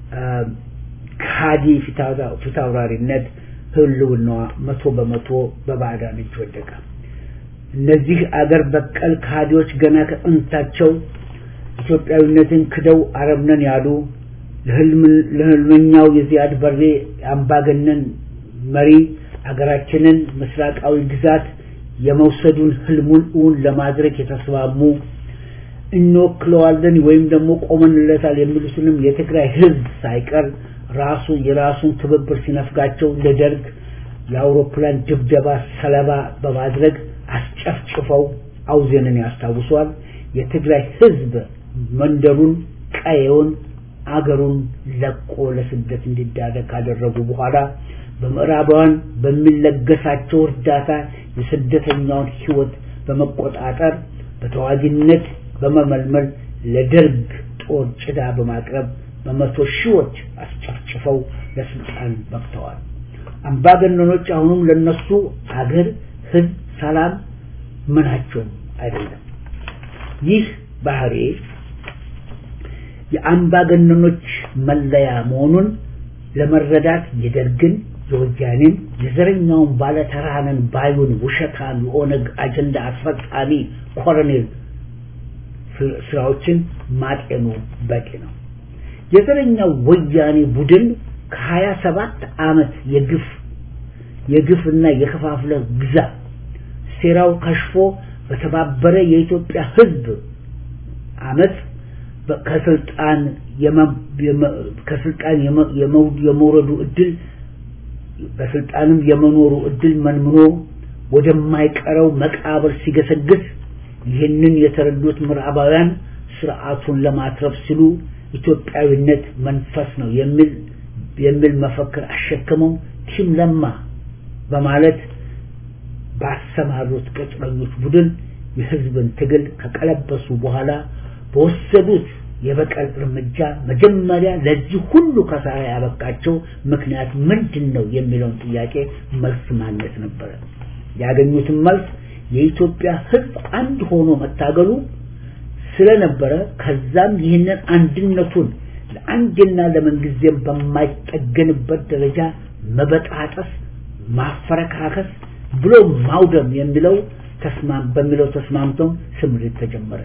Speaker 4: ካዲ ፊታውራሪነት ህልውናዋ መቶ በመቶ በባዕዳን እጅ ወደቀ። እነዚህ አገር በቀል ካዲዎች ገና ከጥንታቸው ኢትዮጵያዊነትን ክደው አረብነን ያሉ ለህልመኛው የዚያድ በሬ አምባገነን መሪ አገራችንን ምስራቃዊ ግዛት የመውሰዱን ህልሙን እውን ለማድረግ የተስማሙ እንወክለዋለን ወይም ደግሞ ቆመንለታል የሚሉትንም የትግራይ ህዝብ ሳይቀር ራሱ የራሱን ትብብር ሲነፍጋቸው ለደርግ የአውሮፕላን ድብደባ ሰለባ በማድረግ አስጨፍጭፈው አውዜንን ያስታውሷል። የትግራይ ህዝብ መንደሩን፣ ቀየውን፣ አገሩን ለቆ ለስደት እንዲዳረግ ካደረጉ በኋላ በምዕራባውያን በሚለገሳቸው እርዳታ የስደተኛውን ህይወት በመቆጣጠር በተዋጊነት በመመልመል ለደርግ ጦር ጭዳ በማቅረብ በመቶ ሺዎች አስጨፍጭፈው ለስልጣን በቅተዋል። አምባገነኖች አሁንም ለነሱ አገር፣ ህዝብ፣ ሰላም ምናቸውም አይደለም። ይህ ባህሪ የአምባገነኖች መለያ መሆኑን ለመረዳት የደርግን የወያኔን የዘረኛውን ባለተራነን ባዩን ውሸታም የኦነግ አጀንዳ አስፈጻሚ ኮሎኔል ስራዎችን ማጤኑ በቂ ነው። የዘረኛው ወያኔ ቡድን ከሀያ ሰባት ዓመት የግፍ የግፍና የከፋፍለ ግዛ ሴራው ከሽፎ በተባበረ የኢትዮጵያ ህዝብ አመት ከስልጣን ከስልጣን የመውረዱ እድል በስልጣንም የመኖሩ እድል መንምኖ ወደማይቀረው መቃብር ሲገሰግስ ይህንን የተረዱት ምዕራባውያን ስርዓቱን ለማትረፍ ሲሉ ኢትዮጵያዊነት መንፈስ ነው የሚል የሚል መፈክር አሸክመው ቲም ለማ በማለት ባሰማሩት ቅጥረኞች ቡድን የህዝብን ትግል ከቀለበሱ በኋላ በወሰዱት የበቀል እርምጃ መጀመሪያ ለዚህ ሁሉ ከሳራ ያበቃቸው ምክንያት ምንድን ነው የሚለውን ጥያቄ መልስ ማግኘት ነበረ። ያገኙትን መልስ የኢትዮጵያ ህዝብ አንድ ሆኖ መታገሉ ስለነበረ ከዛም ይህንን አንድነቱን ለአንድና ለምንጊዜም በማይጠገንበት ደረጃ መበጣጠስ፣ ማፈረካከስ ብሎ ማውደም የሚለው ተስማም በሚለው ተስማምተው ስምሪት ተጀመረ።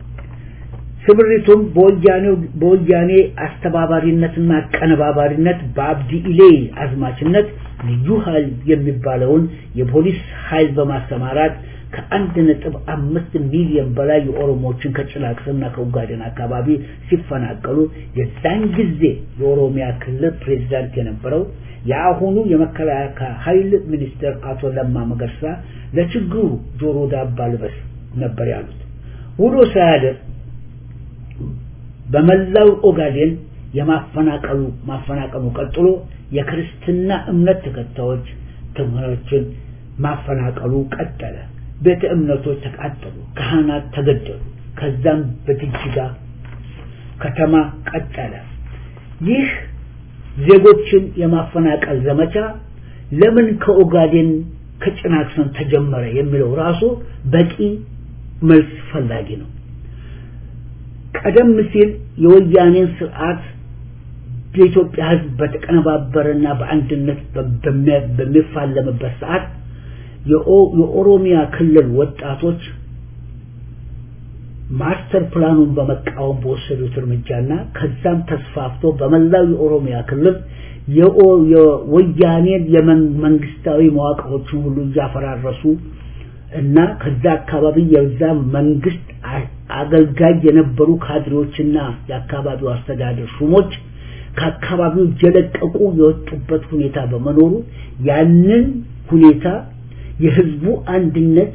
Speaker 4: ስምሪቱም በወያኔ አስተባባሪነትና አቀነባባሪነት በአብዲ ኢሌ አዝማችነት ልዩ ኃይል የሚባለውን የፖሊስ ኃይል በማሰማራት ከአንድ ነጥብ አምስት ሚሊዮን በላይ የኦሮሞዎችን ከጭላቅስና ከኡጋዴን አካባቢ ሲፈናቀሉ የዛን ጊዜ የኦሮሚያ ክልል ፕሬዚዳንት የነበረው የአሁኑ የመከላከያ ኃይል ሚኒስትር አቶ ለማ መገርሳ ለችግሩ ጆሮ ዳባ ልበስ ነበር ያሉት። ውሎ ሳያድር በመላው ኦጋዴን የማፈናቀሉ ማፈናቀሉ ቀጥሎ የክርስትና እምነት ተከታዮች ትምህርቶችን ማፈናቀሉ ቀጠለ። ቤተ እምነቶች ተቃጠሉ፣ ካህናት ተገደሉ። ከዛም በጅጅጋ ከተማ ቀጠለ። ይህ ዜጎችን የማፈናቀል ዘመቻ ለምን ከኦጋዴን ከጭናክሰን ተጀመረ የሚለው ራሱ በቂ መልስ ፈላጊ ነው። ቀደም ሲል የወያኔን ስርዓት የኢትዮጵያ ሕዝብ በተቀነባበረና በአንድነት በሚፋለምበት ሰዓት የኦሮሚያ ክልል ወጣቶች ማስተር ፕላኑን በመቃወም በወሰዱት እርምጃና ከዛም ተስፋፍቶ በመላው የኦሮሚያ ክልል የወያኔን የመንግስታዊ መዋቅሮችን ሁሉ እያፈራረሱ እና ከዛ አካባቢ የዛ መንግስት አገልጋይ የነበሩ ካድሬዎችና የአካባቢው አስተዳደር ሹሞች ከአካባቢው እየለቀቁ የወጡበት ሁኔታ በመኖሩ ያንን ሁኔታ የህዝቡ አንድነት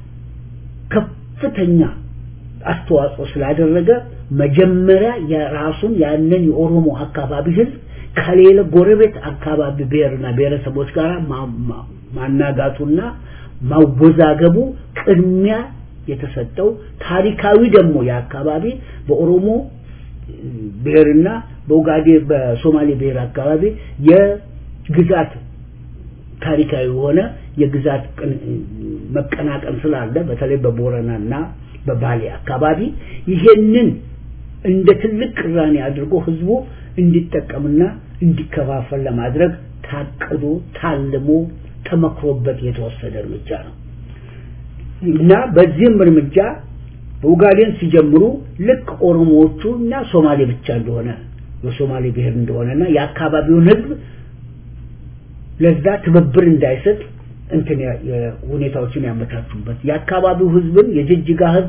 Speaker 4: ከፍተኛ አስተዋጽኦ ስላደረገ መጀመሪያ የራሱን ያንን የኦሮሞ አካባቢ ህዝብ ከሌለ ጎረቤት አካባቢ ብሔርና ብሔረሰቦች ጋር ማናጋቱና ማወዛገቡ ቅድሚያ የተሰጠው ታሪካዊ ደግሞ የአካባቢ በኦሮሞ ብሔርና በኡጋዴ በሶማሌ ብሔር አካባቢ የግዛት ታሪካዊ የሆነ የግዛት መቀናቀን ስላለ በተለይ በቦረናና በባሌ አካባቢ ይሄንን እንደ ትልቅ ቅራኔ አድርጎ ህዝቡ እንዲጠቀምና እንዲከፋፈል ለማድረግ ታቅዶ ታልሞ ተመክሮበት የተወሰደ እርምጃ ነው እና በዚህም እርምጃ ኡጋዴን ሲጀምሩ ልክ ኦሮሞዎቹ እና ሶማሌ ብቻ እንደሆነ የሶማሌ ብሔር እንደሆነና የአካባቢውን ህዝብ ለዛ ትብብር እንዳይሰጥ እንትን ሁኔታዎችን ያመቻቹበት የአካባቢው ህዝብን የጅጅጋ ህዝብ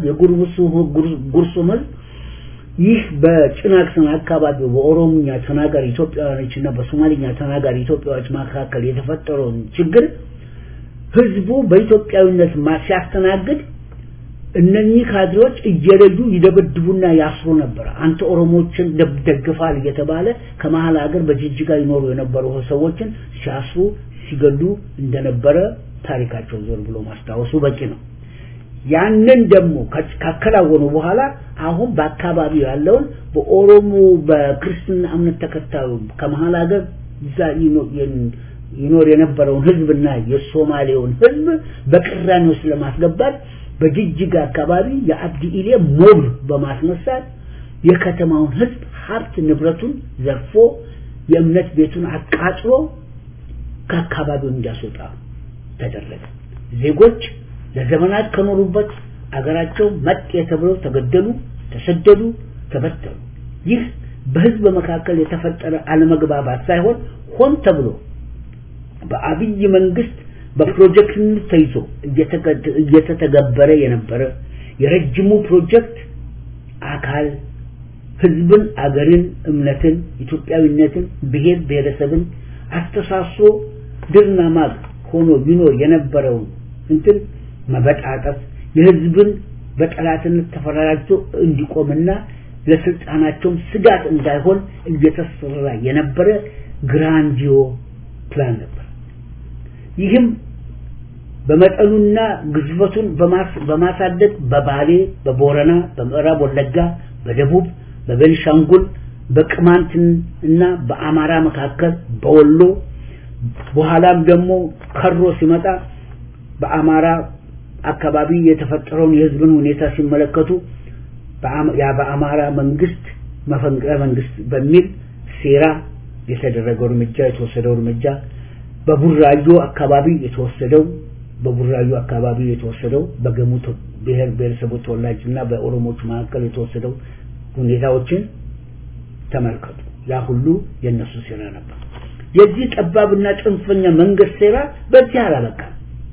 Speaker 4: የጉርሱም ህዝብ ይህ በጭናክሰን አካባቢ በኦሮምኛ ተናጋሪ ኢትዮጵያውያኖች እና በሶማሊኛ ተናጋሪ ኢትዮጵያዎች መካከል የተፈጠረውን ችግር ህዝቡ በኢትዮጵያዊነት ሲያስተናግድ እነኚህ ካድሬዎች እየለዩ ይደበድቡና ያስሩ ነበር። አንተ ኦሮሞዎችን ደግፋል እየተባለ ከመሀል ሀገር በጅጅጋ ይኖሩ የነበሩ ሰዎችን ሲያስሩ ሲገሉ እንደነበረ ታሪካቸው ዞር ብሎ ማስታወሱ በቂ ነው። ያንን ደግሞ ካከናወኑ በኋላ አሁን በአካባቢው ያለውን በኦሮሞ በክርስትና እምነት ተከታዩ ከመሀል ሀገር እዛ ይኖር የነበረውን ህዝብና የሶማሌውን ህዝብ በቅራኔ ውስጥ ለማስገባት በጅጅጋ አካባቢ የአብዲ ኢሌ ሞብ በማስነሳት የከተማውን ህዝብ ሀብት ንብረቱን ዘርፎ የእምነት ቤቱን አቃጥሎ ከአካባቢው እንዲያስወጣ ተደረገ። ዜጎች ለዘመናት ከኖሩበት አገራቸው መጤ ተብለው ተገደሉ፣ ተሰደዱ፣ ተበተኑ። ይህ በህዝብ መካከል የተፈጠረ አለመግባባት ሳይሆን ሆን ተብሎ በአብይ መንግስት በፕሮጀክት ተይዞ እየተተገበረ የነበረ የረጅሙ ፕሮጀክት አካል ህዝብን፣ አገርን፣ እምነትን፣ ኢትዮጵያዊነትን፣ ብሔር ብሔረሰብን አስተሳስሮ ድርና ማግ ሆኖ ይኖር የነበረውን እንትን መበጣጠፍ የህዝብን በጠላትነት ተፈራራጅቶ እንዲቆምና ለስልጣናቸውም ስጋት እንዳይሆን እየተሰራ የነበረ ግራንዲዮ ፕላን ነበር። ይህም በመጠኑና ግዝበቱን በማሳደግ በባሌ፣ በቦረና፣ በምዕራብ ወለጋ፣ በደቡብ፣ በቤንሻንጉል፣ በቅማንት እና በአማራ መካከል በወሎ በኋላም ደግሞ ከሮ ሲመጣ በአማራ አካባቢ የተፈጠረውን የህዝብን ሁኔታ ሲመለከቱ ያ በአማራ መንግስት መፈንቅለ መንግስት በሚል ሴራ የተደረገው እርምጃ የተወሰደው እርምጃ በቡራዮ አካባቢ የተወሰደው በቡራዩ አካባቢ የተወሰደው በገሙ ብሔር ብሔረሰቦች ተወላጅና በኦሮሞዎች መካከል የተወሰደው ሁኔታዎችን ተመልከቱ። ያ ሁሉ የነሱ ሴራ ነበር። የዚህ ጠባብና ጽንፈኛ መንግስት ሴራ በዚህ አላበቃም።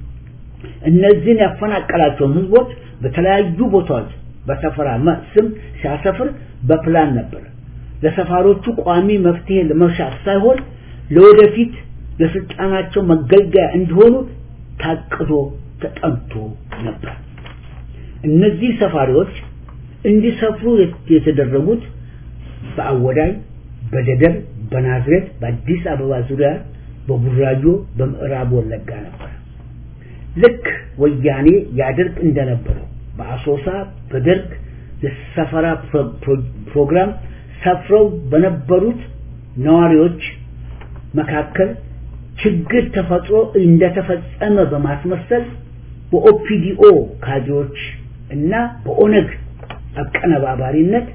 Speaker 4: እነዚህን ያፈናቀላቸውን ህዝቦች በተለያዩ ቦታዎች በሰፈራ ስም ሲያሰፍር በፕላን ነበር። ለሰፋሮቹ ቋሚ መፍትሄ ለመሻት ሳይሆን ለወደፊት ለስልጣናቸው መገልገያ እንዲሆኑ ታቅዶ ተጠንቶ ነበር። እነዚህ ሰፋሪዎች እንዲሰፍሩ የተደረጉት በአወዳይ፣ በደደር፣ በናዝሬት፣ በአዲስ አበባ ዙሪያ፣ በቡራዮ፣ በምዕራብ ወለጋ ነበር። ልክ ወያኔ ያደርግ እንደነበረው በአሶሳ በደርግ የሰፈራ ፕሮግራም ሰፍረው በነበሩት ነዋሪዎች መካከል ችግር ተፈጥሮ እንደተፈጸመ በማስመሰል በኦፒዲኦ ካድሬዎች እና በኦነግ አቀነባባሪነት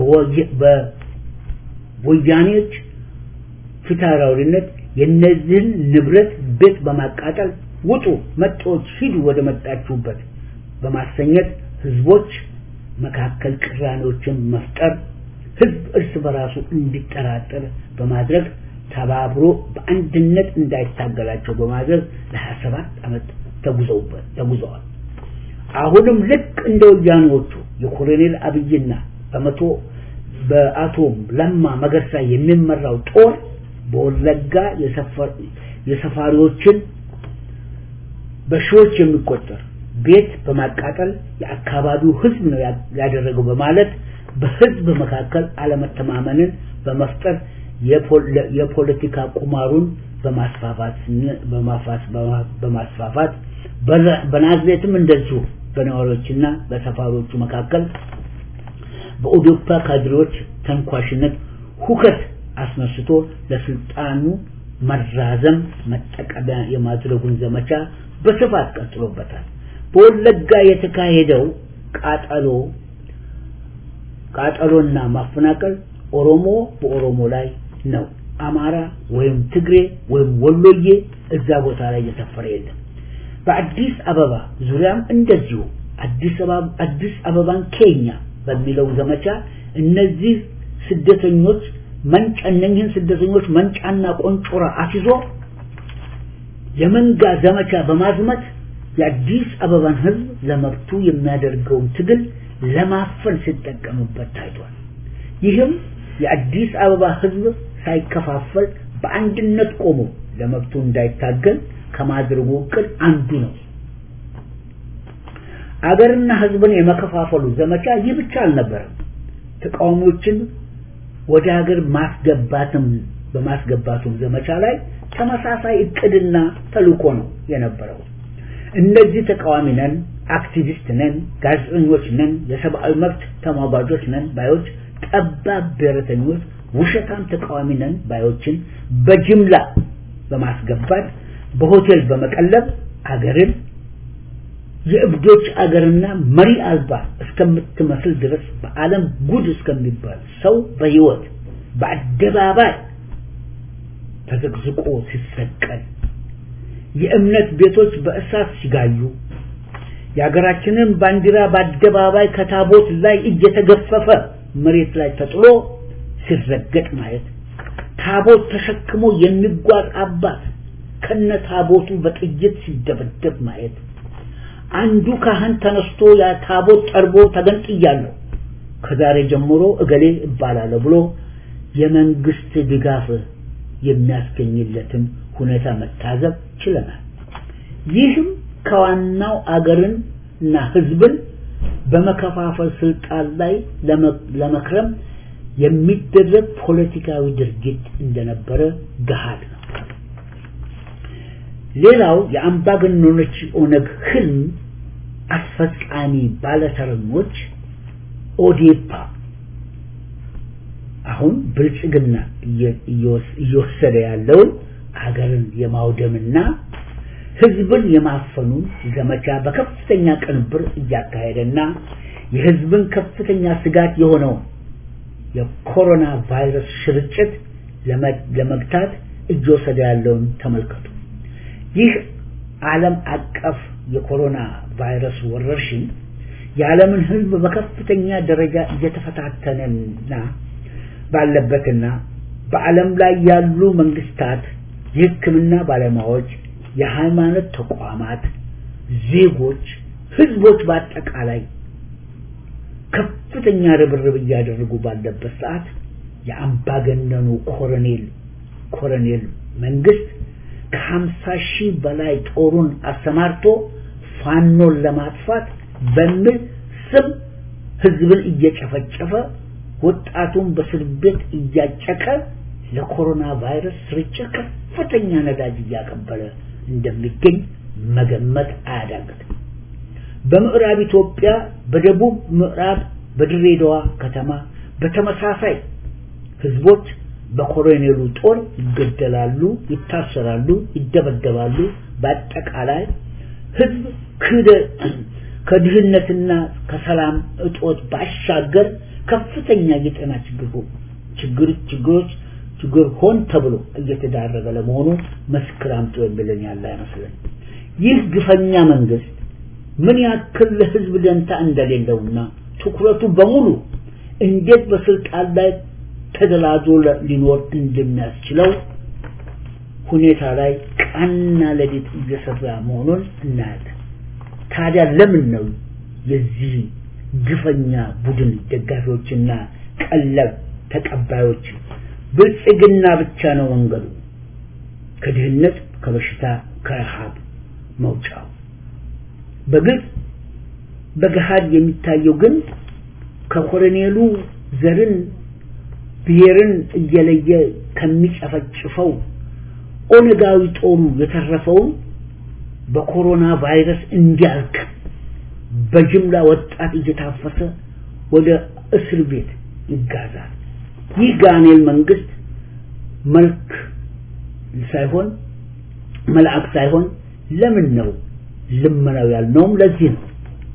Speaker 4: በወያኔዎች ፊታውራሪነት የነዚህን ንብረት ቤት በማቃጠል ውጡ፣ መጤዎች ሂዱ ወደ መጣችሁበት በማሰኘት ህዝቦች መካከል ቅራኔዎችን መፍጠር ህዝብ እርስ በራሱ እንዲጠራጠር በማድረግ ተባብሮ በአንድነት እንዳይታገላቸው በማድረግ ለ27 ዓመት ተጉዘውበት ተጉዘዋል። አሁንም ልክ እንደ ወያኔዎቹ የኮሎኔል አብይና በመቶ በአቶ ለማ መገርሳ የሚመራው ጦር በወለጋ የሰፋሪዎችን በሺዎች የሚቆጠር ቤት በማቃጠል የአካባቢው ህዝብ ነው ያደረገው በማለት በህዝብ መካከል አለመተማመንን በመፍጠር የፖለቲካ ቁማሩን በማስፋፋት በማስፋፋት በናዝሬትም እንደዚሁ በነዋሪዎችና በሰፋሪዎቹ መካከል በኦዶፓ ካድሬዎች ተንኳሽነት ሁከት አስነስቶ ለስልጣኑ መራዘም መጠቀሚያ የማድረጉን ዘመቻ በስፋት ቀጥሎበታል። በወለጋ የተካሄደው ቃጠሎ ቃጠሎና ማፈናቀል ኦሮሞ በኦሮሞ ላይ ነው። አማራ ወይም ትግሬ ወይም ወሎዬ እዛ ቦታ ላይ እየሰፈረ የለም። በአዲስ አበባ ዙሪያም እንደዚሁ አዲስ አበባ አዲስ አበባን ኬኛ በሚለው ዘመቻ እነዚህ ስደተኞች መንጫ እነኝህን ስደተኞች መንጫና ቆንጮራ አስይዞ የመንጋ ዘመቻ በማዝመት የአዲስ አበባን ሕዝብ ለመብቱ የሚያደርገውን ትግል ለማፈን ሲጠቀምበት ታይቷል። ይህም የአዲስ አበባ ሕዝብ ሳይከፋፈል በአንድነት ቆሞ ለመብቱ እንዳይታገል ከማድረጉ እቅድ አንዱ ነው። አገርና ሕዝብን የመከፋፈሉ ዘመቻ ይህ ብቻ አልነበረም። ተቃዋሚዎችን ወደ ሀገር ማስገባትም በማስገባቱም ዘመቻ ላይ ተመሳሳይ እቅድና ተልእኮ ነው የነበረው። እነዚህ ተቃዋሚ ነን፣ አክቲቪስት ነን፣ ጋዜጠኞች ነን፣ የሰብአዊ መብት ተሟጋጆች ነን ባዮች ጠባብ ብሔረተኞች፣ ውሸታም ተቃዋሚ ነን ባዮችን በጅምላ በማስገባት በሆቴል በመቀለብ አገርን የእብዶች አገርና መሪ አልባ እስከምትመስል ድረስ በዓለም ጉድ እስከሚባል ሰው በህይወት በአደባባይ ተዘቅዝቆ ሲሰቀል የእምነት ቤቶች በእሳት ሲጋዩ የሀገራችንን ባንዲራ በአደባባይ ከታቦት ላይ እየተገፈፈ መሬት ላይ ተጥሎ ሲረገጥ ማየት ታቦት ተሸክሞ የሚጓዝ አባት ከነ ታቦቱ በጥይት ሲደበደብ ማየት አንዱ ካህን ተነስቶ ያ ታቦት ጠርቦ ተገንጥያለሁ ከዛሬ ጀምሮ እገሌ እባላለሁ ብሎ የመንግስት ድጋፍ የሚያስገኝለትን ሁኔታ መታዘብ ችለናል። ይህም ከዋናው አገርን እና ህዝብን በመከፋፈል ስልጣን ላይ ለመክረም የሚደረግ ፖለቲካዊ ድርጊት እንደነበረ ገሃድ ነው። ሌላው የአምባገነኖች ኦነግ ህልም አስፈጻሚ ባለተረኞች ኦዴፓ አሁን ብልጽግና እየወሰደ ያለውን ሀገርን የማውደምና ህዝብን የማፈኑን ዘመቻ በከፍተኛ ቅንብር እያካሄደና የህዝብን ከፍተኛ ስጋት የሆነውን የኮሮና ቫይረስ ስርጭት ለመግታት እየወሰደ ያለውን ተመልከቱ። ይህ ዓለም አቀፍ የኮሮና ቫይረስ ወረርሽኝ የዓለምን ህዝብ በከፍተኛ ደረጃ እየተፈታተነና ባለበትና በዓለም ላይ ያሉ መንግስታት፣ የህክምና ባለሙያዎች፣ የሃይማኖት ተቋማት፣ ዜጎች፣ ህዝቦች በአጠቃላይ ከፍተኛ ርብርብ እያደረጉ ባለበት ሰዓት የአምባገነኑ ኮሎኔል ኮሎኔል መንግስት ከሀምሳ ሺህ በላይ ጦሩን አሰማርቶ ፋኖን ለማጥፋት በሚል ስም ህዝብን እየጨፈጨፈ ወጣቱን በእስር ቤት እያጨቀ ለኮሮና ቫይረስ ስርጭት ከፍተኛ ነዳጅ እያቀበለ እንደሚገኝ መገመት አያዳግትም። በምዕራብ ኢትዮጵያ በደቡብ ምዕራብ በድሬዳዋ ከተማ በተመሳሳይ ህዝቦች በኮሎኔሉ ጦር ይገደላሉ፣ ይታሰራሉ፣ ይደበደባሉ። በአጠቃላይ ህዝብ ከድህነትና ከሰላም እጦት ባሻገር ከፍተኛ የጤና ችግር ችግር ችግሮች ችግር ሆን ተብሎ እየተዳረገ ለመሆኑ መስክር አምጡ የሚለን ያለ አይመስለን። ይህ ግፈኛ መንግስት ምን ያክል ለህዝብ ደንታ እንደሌለውና ትኩረቱ በሙሉ እንዴት በስልጣን ላይ ተደላዞ ሊኖር እንደሚያስችለው ሁኔታ ላይ ቀንና ሌሊት እየሰራ መሆኑን እናያለን። ታዲያ ለምን ነው የዚህ ግፈኛ ቡድን ደጋፊዎችና ቀለብ ተቀባዮች ብልጽግና ብቻ ነው መንገዱ ከድህነት ከበሽታ ከረሃብ መውጫው በግልጽ በገሃድ የሚታየው ግን ከኮሎኔሉ ዘርን ብሔርን እየለየ ከሚጨፈጭፈው ኦነጋዊ ጦሩ የተረፈውን በኮሮና ቫይረስ እንዲያልቅ በጅምላ ወጣት እየታፈሰ ወደ እስር ቤት ይጋዛል። ይህ ጋኔል መንግስት መልክ ሳይሆን መልአክ ሳይሆን ለምን ነው ልመናው ያልነውም ለዚህ ነው።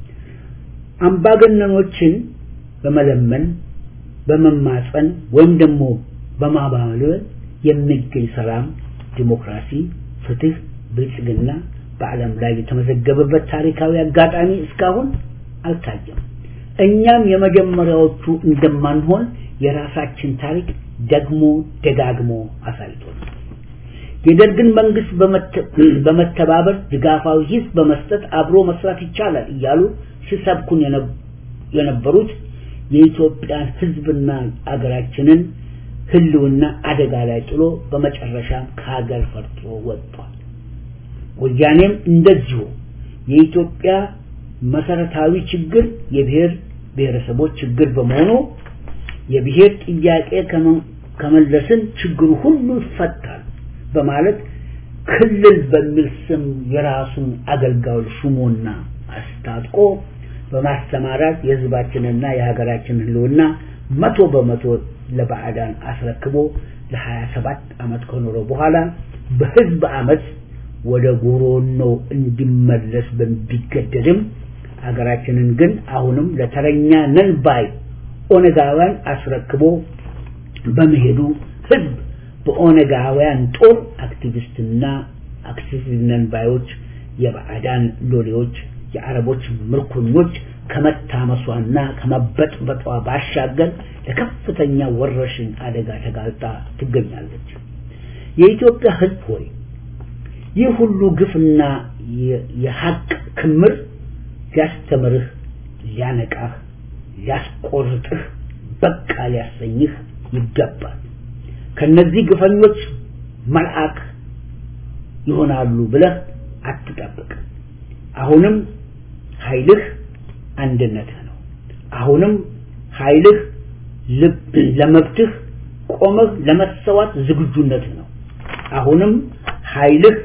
Speaker 4: አምባገነኖችን በመለመን በመማፀን ወይም ደግሞ በማባበል የሚገኝ ሰላም፣ ዲሞክራሲ፣ ፍትህ፣ ብልጽግና በዓለም ላይ የተመዘገበበት ታሪካዊ አጋጣሚ እስካሁን አልታየም። እኛም የመጀመሪያዎቹ እንደማንሆን የራሳችን ታሪክ ደግሞ ደጋግሞ አሳይቶናል። የደርግን መንግስት በመተባበር ድጋፋዊ ሂስ በመስጠት አብሮ መስራት ይቻላል እያሉ ሲሰብኩን የነበሩት የኢትዮጵያን ህዝብና አገራችንን ህልውና አደጋ ላይ ጥሎ በመጨረሻም ከሀገር ፈርጦ ወጥቷል። ወያኔም እንደዚሁ የኢትዮጵያ መሰረታዊ ችግር የብሔር ብሔረሰቦች ችግር በመሆኑ የብሔር ጥያቄ ከመለስን ችግሩ ሁሉ ይፈታል በማለት ክልል በሚል ስም የራሱን አገልጋዮች ሹሞና አስታጥቆ በማስተማራት የህዝባችንና የሀገራችን ህልውና መቶ በመቶ ለባዕዳን አስረክቦ ለሀያ ሰባት ዓመት ከኖረ በኋላ በህዝብ አመት ወደ ጎሮኖ እንዲመለስ ቢገደድም ሀገራችንን ግን አሁንም ለተረኛ ነን ባይ ኦነጋውያን አስረክቦ በመሄዱ ህዝብ በኦነጋውያን ጦር አክቲቪስትና አክቲቪስት ነን ባዮች የባዕዳን ሎሌዎች የአረቦች ምርኮኞች ከመታመሷና ከመበጥበጧ ባሻገር ለከፍተኛ ወረርሽኝ አደጋ ተጋልጣ ትገኛለች። የኢትዮጵያ ህዝብ ሆይ ይህ ሁሉ ግፍና የሀቅ ክምር ሊያስተምርህ፣ ሊያነቃህ፣ ሊያስቆርጥህ፣ በቃ ሊያሰኝህ ይገባል። ከነዚህ ግፈኞች መልአክ ይሆናሉ ብለህ አትጠብቅ። አሁንም ኃይልህ አንድነትህ ነው። አሁንም ኃይልህ ለመብትህ ቆመህ ለመሰዋት ዝግጁነትህ ነው። አሁንም ኃይልህ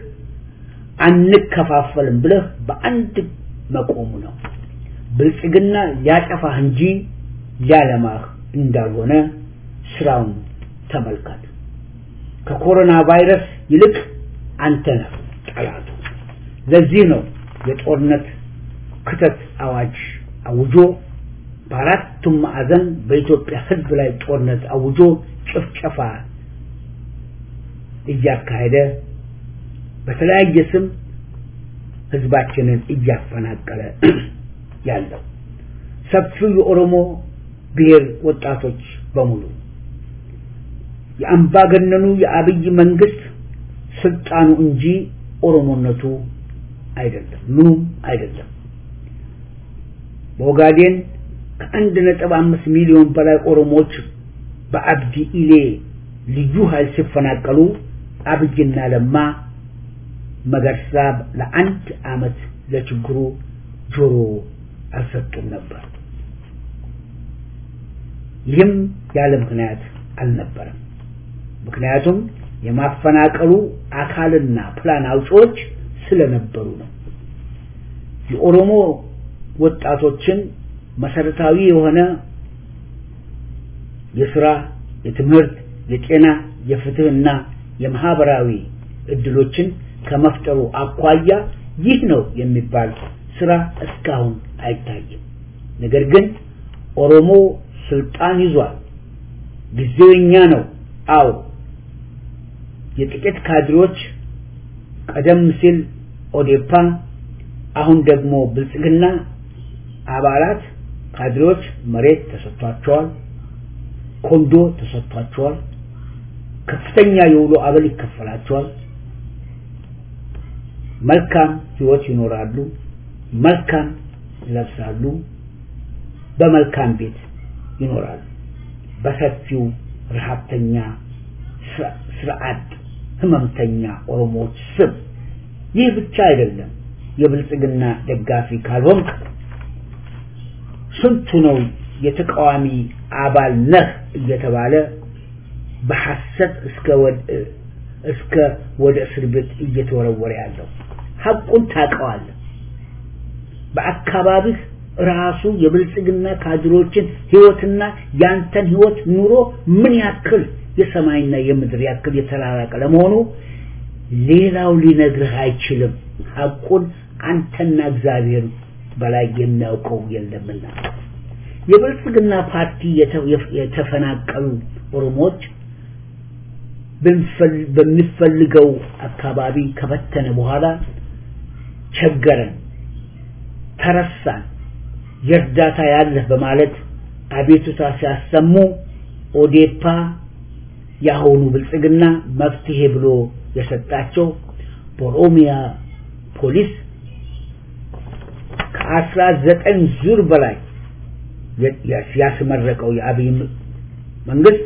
Speaker 4: አንከፋፈልም ብለህ በአንድ መቆሙ ነው። ብልጽግና ሊያጠፋህ እንጂ ሊያለማህ እንዳልሆነ ስራውን ተመልከት። ከኮሮና ቫይረስ ይልቅ አንተ ነህ ጠላቱ። ለዚህ ነው የጦርነት ክተት አዋጅ አውጆ በአራቱም ማዕዘን በኢትዮጵያ ሕዝብ ላይ ጦርነት አውጆ ጭፍጨፋ እያካሄደ በተለያየ ስም ህዝባችንን እያፈናቀለ ያለው ሰፊው የኦሮሞ ብሔር ወጣቶች በሙሉ የአምባገነኑ የአብይ መንግስት ስልጣኑ እንጂ ኦሮሞነቱ አይደለም፣ ምኑም አይደለም። በኦጋዴን ከአንድ ነጥብ አምስት ሚሊዮን በላይ ኦሮሞዎች በአብዲ ኢሌ ልዩ ኃይል ሲፈናቀሉ አብይና ለማ መገርሳ ለአንድ አመት ለችግሩ ጆሮ አልሰጡም ነበር። ይህም ያለ ምክንያት አልነበረም። ምክንያቱም የማፈናቀሉ አካልና ፕላን አውጪዎች ስለነበሩ ነው። የኦሮሞ ወጣቶችን መሰረታዊ የሆነ የስራ፣ የትምህርት፣ የጤና፣ የፍትህና የማህበራዊ እድሎችን ከመፍጠሩ አኳያ ይህ ነው የሚባል ስራ እስካሁን አይታይም። ነገር ግን ኦሮሞ ስልጣን ይዟል። ጊዜው የኛ ነው። አዎ የጥቂት ካድሮች ቀደም ሲል ኦዴፓ፣ አሁን ደግሞ ብልጽግና አባላት ካድሬዎች መሬት ተሰጥቷቸዋል፣ ኮንዶ ተሰጥቷቸዋል፣ ከፍተኛ የውሎ አበል ይከፈላቸዋል። መልካም ህይወት ይኖራሉ፣ መልካም ይለብሳሉ፣ በመልካም ቤት ይኖራሉ። በሰፊው ረሃብተኛ ስርዓት ህመምተኛ ኦሮሞዎች ስም ይህ ብቻ አይደለም። የብልጽግና ደጋፊ ካልሆንክ ስንቱ ነው የተቃዋሚ አባል ነህ እየተባለ በሐሰት እስከ እስከ ወደ እስር ቤት እየተወረወረ ያለው ሐቁን ታውቀዋለህ። በአካባቢህ ራሱ የብልጽግና ካድሮችን ህይወትና ያንተን ህይወት ኑሮ ምን ያክል የሰማይና የምድር ያክል የተራራቀ ለመሆኑ ሌላው ሊነግርህ አይችልም። ሐቁን አንተና እግዚአብሔር በላይ የሚያውቀው የለምና የብልጽግና ፓርቲ የተፈናቀሉ ኦሮሞዎች በሚፈልገው አካባቢ ከበተነ በኋላ ቸገረን፣ ተረሳን፣ የእርዳታ ያለህ በማለት አቤቱታ ሲያሰሙ ኦዴፓ የአሁኑ ብልጽግና መፍትሄ ብሎ የሰጣቸው በኦሮሚያ ፖሊስ ከአስራ ዘጠኝ ዙር በላይ ያስመረቀው የአብይ መንግስት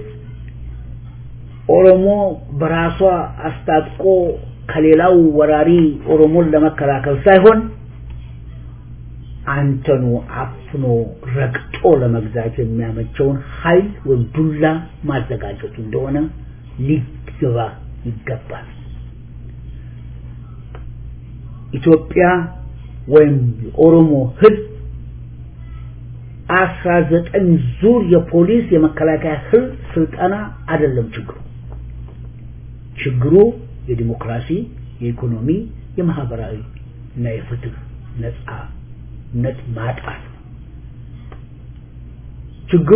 Speaker 4: ኦሮሞ በራሷ አስታጥቆ ከሌላው ወራሪ ኦሮሞን ለመከላከል ሳይሆን አንተኑ አፍኖ ረግጦ ለመግዛት የሚያመቸውን ኃይል ወይም ዱላ ማዘጋጀቱ እንደሆነ ሊገባ ይገባል። ኢትዮጵያ ወይም የኦሮሞ ህዝብ አስራ ዘጠኝ ዙር የፖሊስ የመከላከያ ህል ስልጠና አይደለም ችግሩ። ችግሩ የዲሞክራሲ፣ የኢኮኖሚ፣ የማህበራዊ እና የፍትህ ነጻነት ማጣት ነው። ችግሩ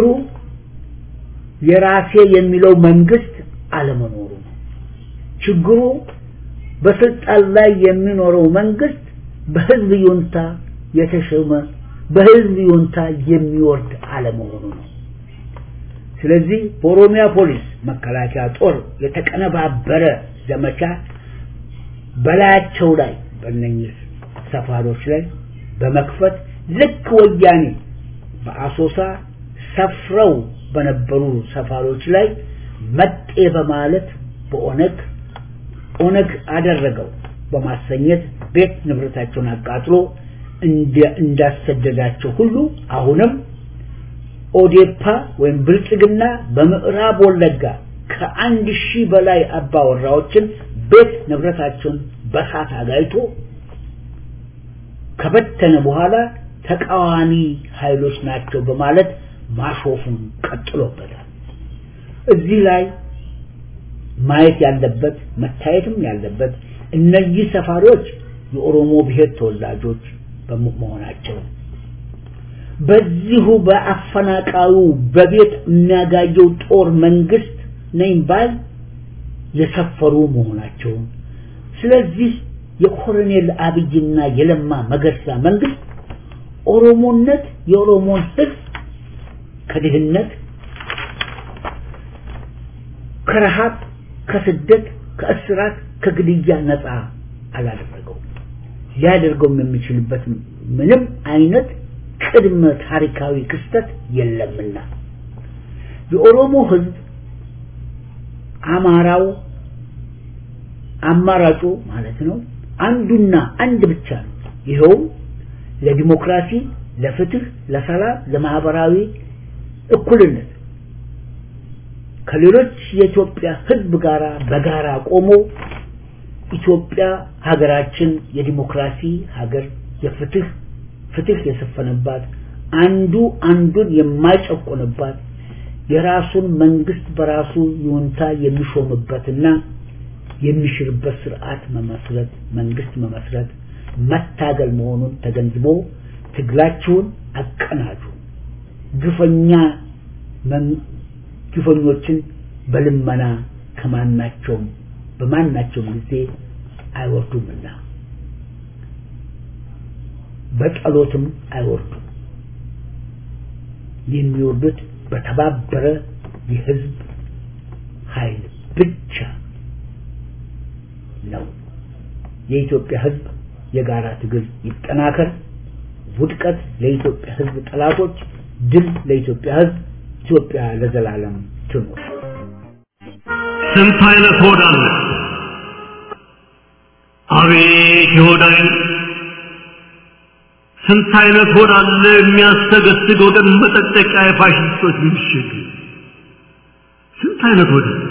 Speaker 4: የራሴ የሚለው መንግስት አለመኖሩ ነው። ችግሩ በስልጣን ላይ የሚኖረው መንግስት በህዝብ ይሁንታ የተሾመ በህዝብ ይሁንታ የሚወርድ አለመሆኑ ነው። ስለዚህ በኦሮሚያ ፖሊስ መከላከያ ጦር የተቀነባበረ ዘመቻ በላያቸው ላይ በእነኝህ ሰፋሮች ላይ በመክፈት ልክ ወያኔ በአሶሳ ሰፍረው በነበሩ ሰፋሮች ላይ መጤ በማለት በኦነግ ኦነግ አደረገው በማሰኘት ቤት ንብረታቸውን አቃጥሎ እንዳሰደዳቸው ሁሉ አሁንም ኦዴፓ ወይም ብልጽግና በምዕራብ ወለጋ ከአንድ ሺህ በላይ አባወራዎችን ቤት ንብረታቸውን በሳት አጋይቶ ከበተነ በኋላ ተቃዋሚ ኃይሎች ናቸው በማለት ማሾፉን ቀጥሎበታል። እዚህ ላይ ማየት ያለበት መታየትም ያለበት እነዚህ ሰፋሪዎች የኦሮሞ ብሔር ተወላጆች በመሆናቸው በዚሁ በአፈናቃዩ በቤት የሚያጋየው ጦር መንግስት ነኝ ባል የሰፈሩ መሆናቸውን ስለዚህ የኮሎኔል አብይና የለማ መገርሳ መንግስት ኦሮሞነት የኦሮሞን ህዝብ ከድህነት ከረሃብ ከስደት ከእስራት ከግድያ ነፃ አላደረገው ሊያደርገውም የሚችልበት ምንም አይነት ቅድመ ታሪካዊ ክስተት የለምና የኦሮሞ ህዝብ አማራው አማራጩ ማለት ነው አንዱና አንድ ብቻ ነው ይኸውም ለዲሞክራሲ ለፍትህ ለሰላም ለማህበራዊ እኩልነት ከሌሎች የኢትዮጵያ ህዝብ ጋር በጋራ ቆሞ ኢትዮጵያ ሀገራችን የዲሞክራሲ ሀገር የፍትህ ፍትህ የሰፈነባት አንዱ አንዱን የማይጨቆንባት የራሱን መንግስት በራሱ ይሁንታ የሚሾምበትና የሚሽርበት ስርዓት መመስረት መንግስት መመስረት መታገል መሆኑን ተገንዝቦ ትግላችሁን አቀናጁ ግፈኛ ግፈኞችን በልመና ከማናቸውም በማናቸውም ጊዜ አይወርዱምና በጸሎትም አይወርዱም የሚወርዱት በተባበረ የህዝብ ኃይል ብቻ ነው የኢትዮጵያ ህዝብ የጋራ ትግል ይጠናከር ውድቀት ለኢትዮጵያ ህዝብ ጠላቶች ድል ለኢትዮጵያ ህዝብ ኢትዮጵያ ለዘላለም ትኑር
Speaker 5: ስንት አይነት ሆድ አለ አቤት የሆድ አይነት ስንት አይነት ሆድ አለ የሚያስተገስግ ወገን መጠጠቂያ የፋሽስቶች ምሽግ ስንት አይነት ሆድ አለ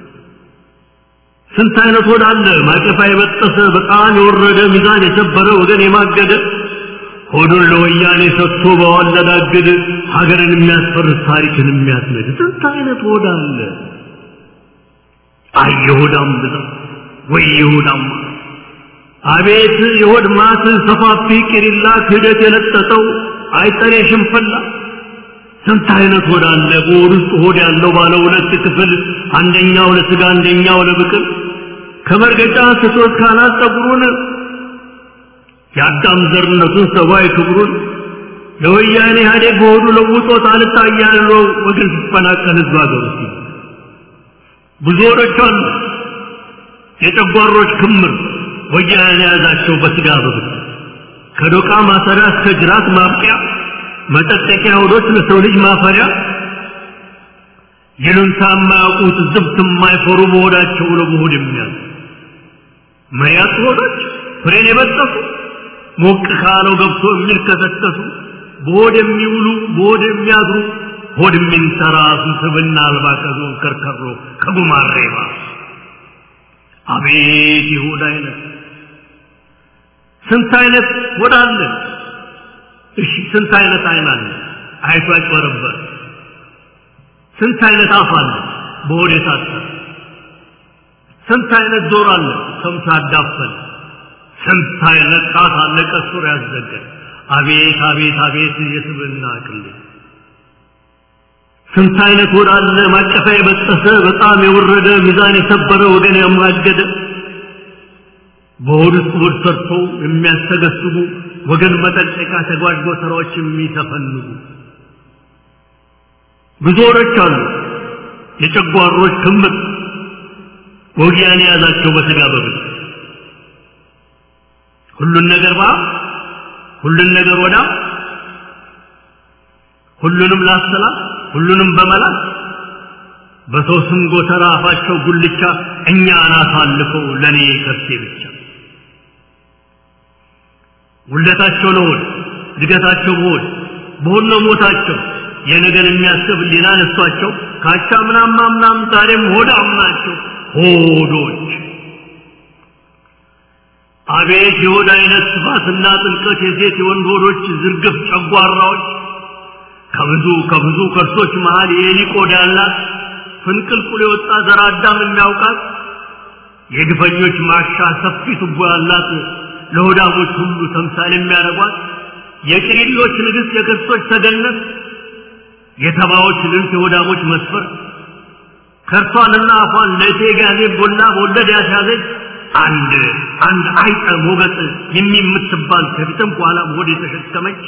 Speaker 5: ስንት አይነት ሆድ አለ ማቀፋ የበጠሰ በጣም የወረደ ሚዛን የሰበረ ወገን የማገደ ሆዱን ለወያኔ ሰጥቶ በዋለዳግድ ሀገርን የሚያስፈርስ ታሪክን የሚያስነድ ስንት አይነት ሆድ አለ አየሆዳም ብዛት ወይ ይሁዳማ አቤት የሆድ ማት ሰፋፊ ቂሪላ ክህደት የለጠጠው አይጠሬ ሽንፈላ ስንት አይነት ሆድ አለ በሆድ ውስጥ ሆድ ያለው ባለ ሁለት ክፍል አንደኛው ለስጋ አንደኛው ለብቅል ከመርገጫ ስቶት ካናት ጠጉሩን የአዳም ዘርነቱን ሰብአዊ ክብሩን ለወያኔ ኢህአዴግ በሆዱ ለውጦት አልታያለው ወገን ሲፈናቀል ህዝብ ሀገሩ ሲል ብዙ ወዶች አሉ የጨጓሮች ክምር ወያኔ የያዛቸው በስጋ በብት ከዶቃ ማሰሪያ እስከ ጅራት ማብቂያ መጠጠቂያ ሆዶች ለሰው ልጅ ማፈሪያ ይሉንታ የማያውቁት ዝብት የማይፈሩ በሆዳቸው ለመሆድ የሚያዝ መያት ሆዶች ፍሬን የበጠሱ ሞቅ ካለው ገብቶ የሚልከሰከሱ በሆድ የሚውሉ በሆድ የሚያድሩ ሆድ የሚንተራሱ ስብና አልባ ከዞን ከርከሮ ከጉማሬ ባስ አቤት የሆድ አይነት ስንት አይነት ሆድ አለ እሺ ስንት አይነት አይን አለ አይቶ አይጨረበር ስንት አይነት አፍ አለ በሆድ የታጠረ ስንት አይነት ጆሮ አለ ሰምቶ ያዳፈን ስንት አይነት ጣት አለ ቀሱር ያዘገ አቤት አቤት አቤት የስብና ቅሌት ስንት አይነት ሆድ አለ ማቀፊያ የበጠሰ በጣም የወረደ ሚዛን የሰበረ ወገን ያማገደ በሆድ ውስጥ ሆድ ሰርቶ የሚያስተገስቡ ወገን መጠንቀቂያ ተጓዥ ስራዎች የሚተፈንጉ ብዙ ሆዶች አሉ የጨጓሮች ክምር ወጊያን የያዛቸው በስጋ በብል ሁሉን ነገር ባ ሁሉን ነገር ወዳ ሁሉንም ላሰላት ሁሉንም በመላት በሰው ስም ጎተራ አፋቸው ጉልቻ እኛን አሳልፈው ለእኔ ከርሴ ብቻ ውለታቸው ለሆድ እድገታቸው በሆድ በሆድ ነው ሞታቸው የነገን የሚያስብ ሌላ ነሷቸው ካቻ ምናም ምናም ዛሬም ሆዳም ናቸው ሆዶች አቤት የሆድ አይነት ስፋትና ጥልቀት የሴት የወንድ ሆዶች ዝርግፍ ጨጓራዎች ከብዙ ከብዙ ከርሶች መሃል የኤሊ ቆዳ ያላት ፍንቅልቁል የወጣ ዘር አዳም የሚያውቃት የግፈኞች ማሻ ሰፊ ቱቦ ያላት ለሆዳሞች ሁሉ ተምሳሌ የሚያደርጓት የቅሪሎች ንግሥት የክርስቶች ተገነት የተባዎች ልንት የሆዳሞች መስፈር ከርሷንና አፏን ለእቴ ጋዜ ቦላ በወለድ ያስያዘች አንድ አንድ አይጠ ሞገጥ የሚምትባል ከፊትም በኋላም ሆድ የተሸከመች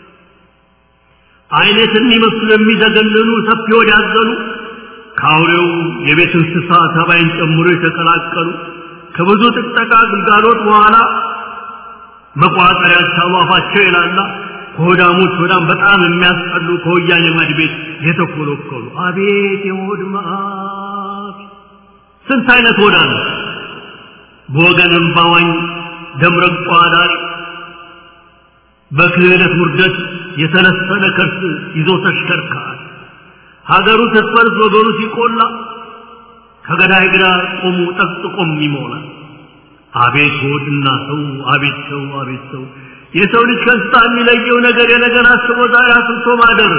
Speaker 5: አይነት የሚመስሉ የሚዘገንኑ ሰፊ ሆድ ያዘሉ ከአውሬው የቤት እንስሳ ተባይን ጨምሮ የተቀላቀሉ ከብዙ ጥቅጠቃ ግልጋሎት በኋላ መቋጠር ያልቻሉ አፋቸው ይላላ ከሆዳሞች ሆዳም በጣም የሚያስጠሉ ከወያኔ ማድ ቤት የተኮለኮሉ አቤት የሆድ መዓት ስንት አይነት ሆዳ ነው በወገንም ባዋኝ ደምረቋ ዳሪ በክህደት ውርደት የተነሰነ ከርስ ይዞ ተሽከርካሪ ሀገሩ ስትፈርስ ወገኑ ሲቆላ ከገዳይ ግራ ቆሙ ጠቅጥቆም ይሞላል አቤት ሆድና ሰው አቤት ሰው አቤት ሰው የሰው ልጅ ከእንስሳ የሚለየው ነገር የነገር አስቦ ዛሬ አስብቶ ማደር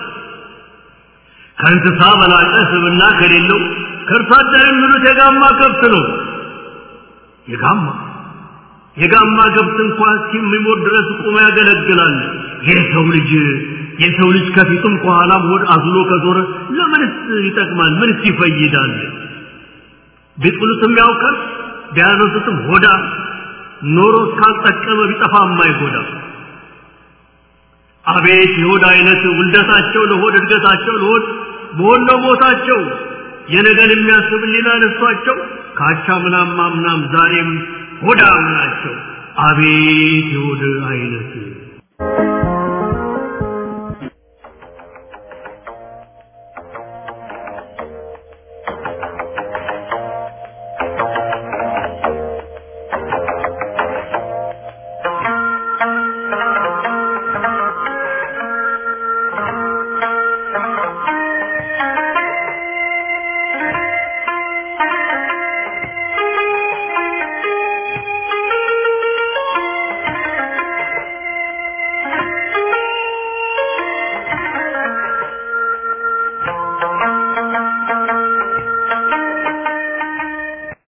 Speaker 5: ከእንስሳ በላቀ ስብና ከሌለው ከእርሷ አደር የሚሉት የጋማ ከብት ነው የጋማ የጋማ ከብት እንኳን እስከሚሞት ድረስ ቁሞ ያገለግላል የሰው ልጅ የሰው ልጅ ከፊቱም ከኋላም ሆድ አዝሎ ከዞረ ለምንስ ይጠቅማል ምንስ ይፈይዳል ቢጥሉትም ያውቃል ቢያነሱትም ሆዳ ኖሮ እስካልጠቀመ ቢጠፋ የማይጎዳ አቤት የሆድ አይነት ውልደታቸው ለሆድ እድገታቸው ለሆድ በሆድ ነው ቦታቸው የነገን የሚያስብ ሌላ ነሷቸው ካቻ ምናም ምናም ዛሬም ሆዳም ናቸው አቤት የሆድ አይነት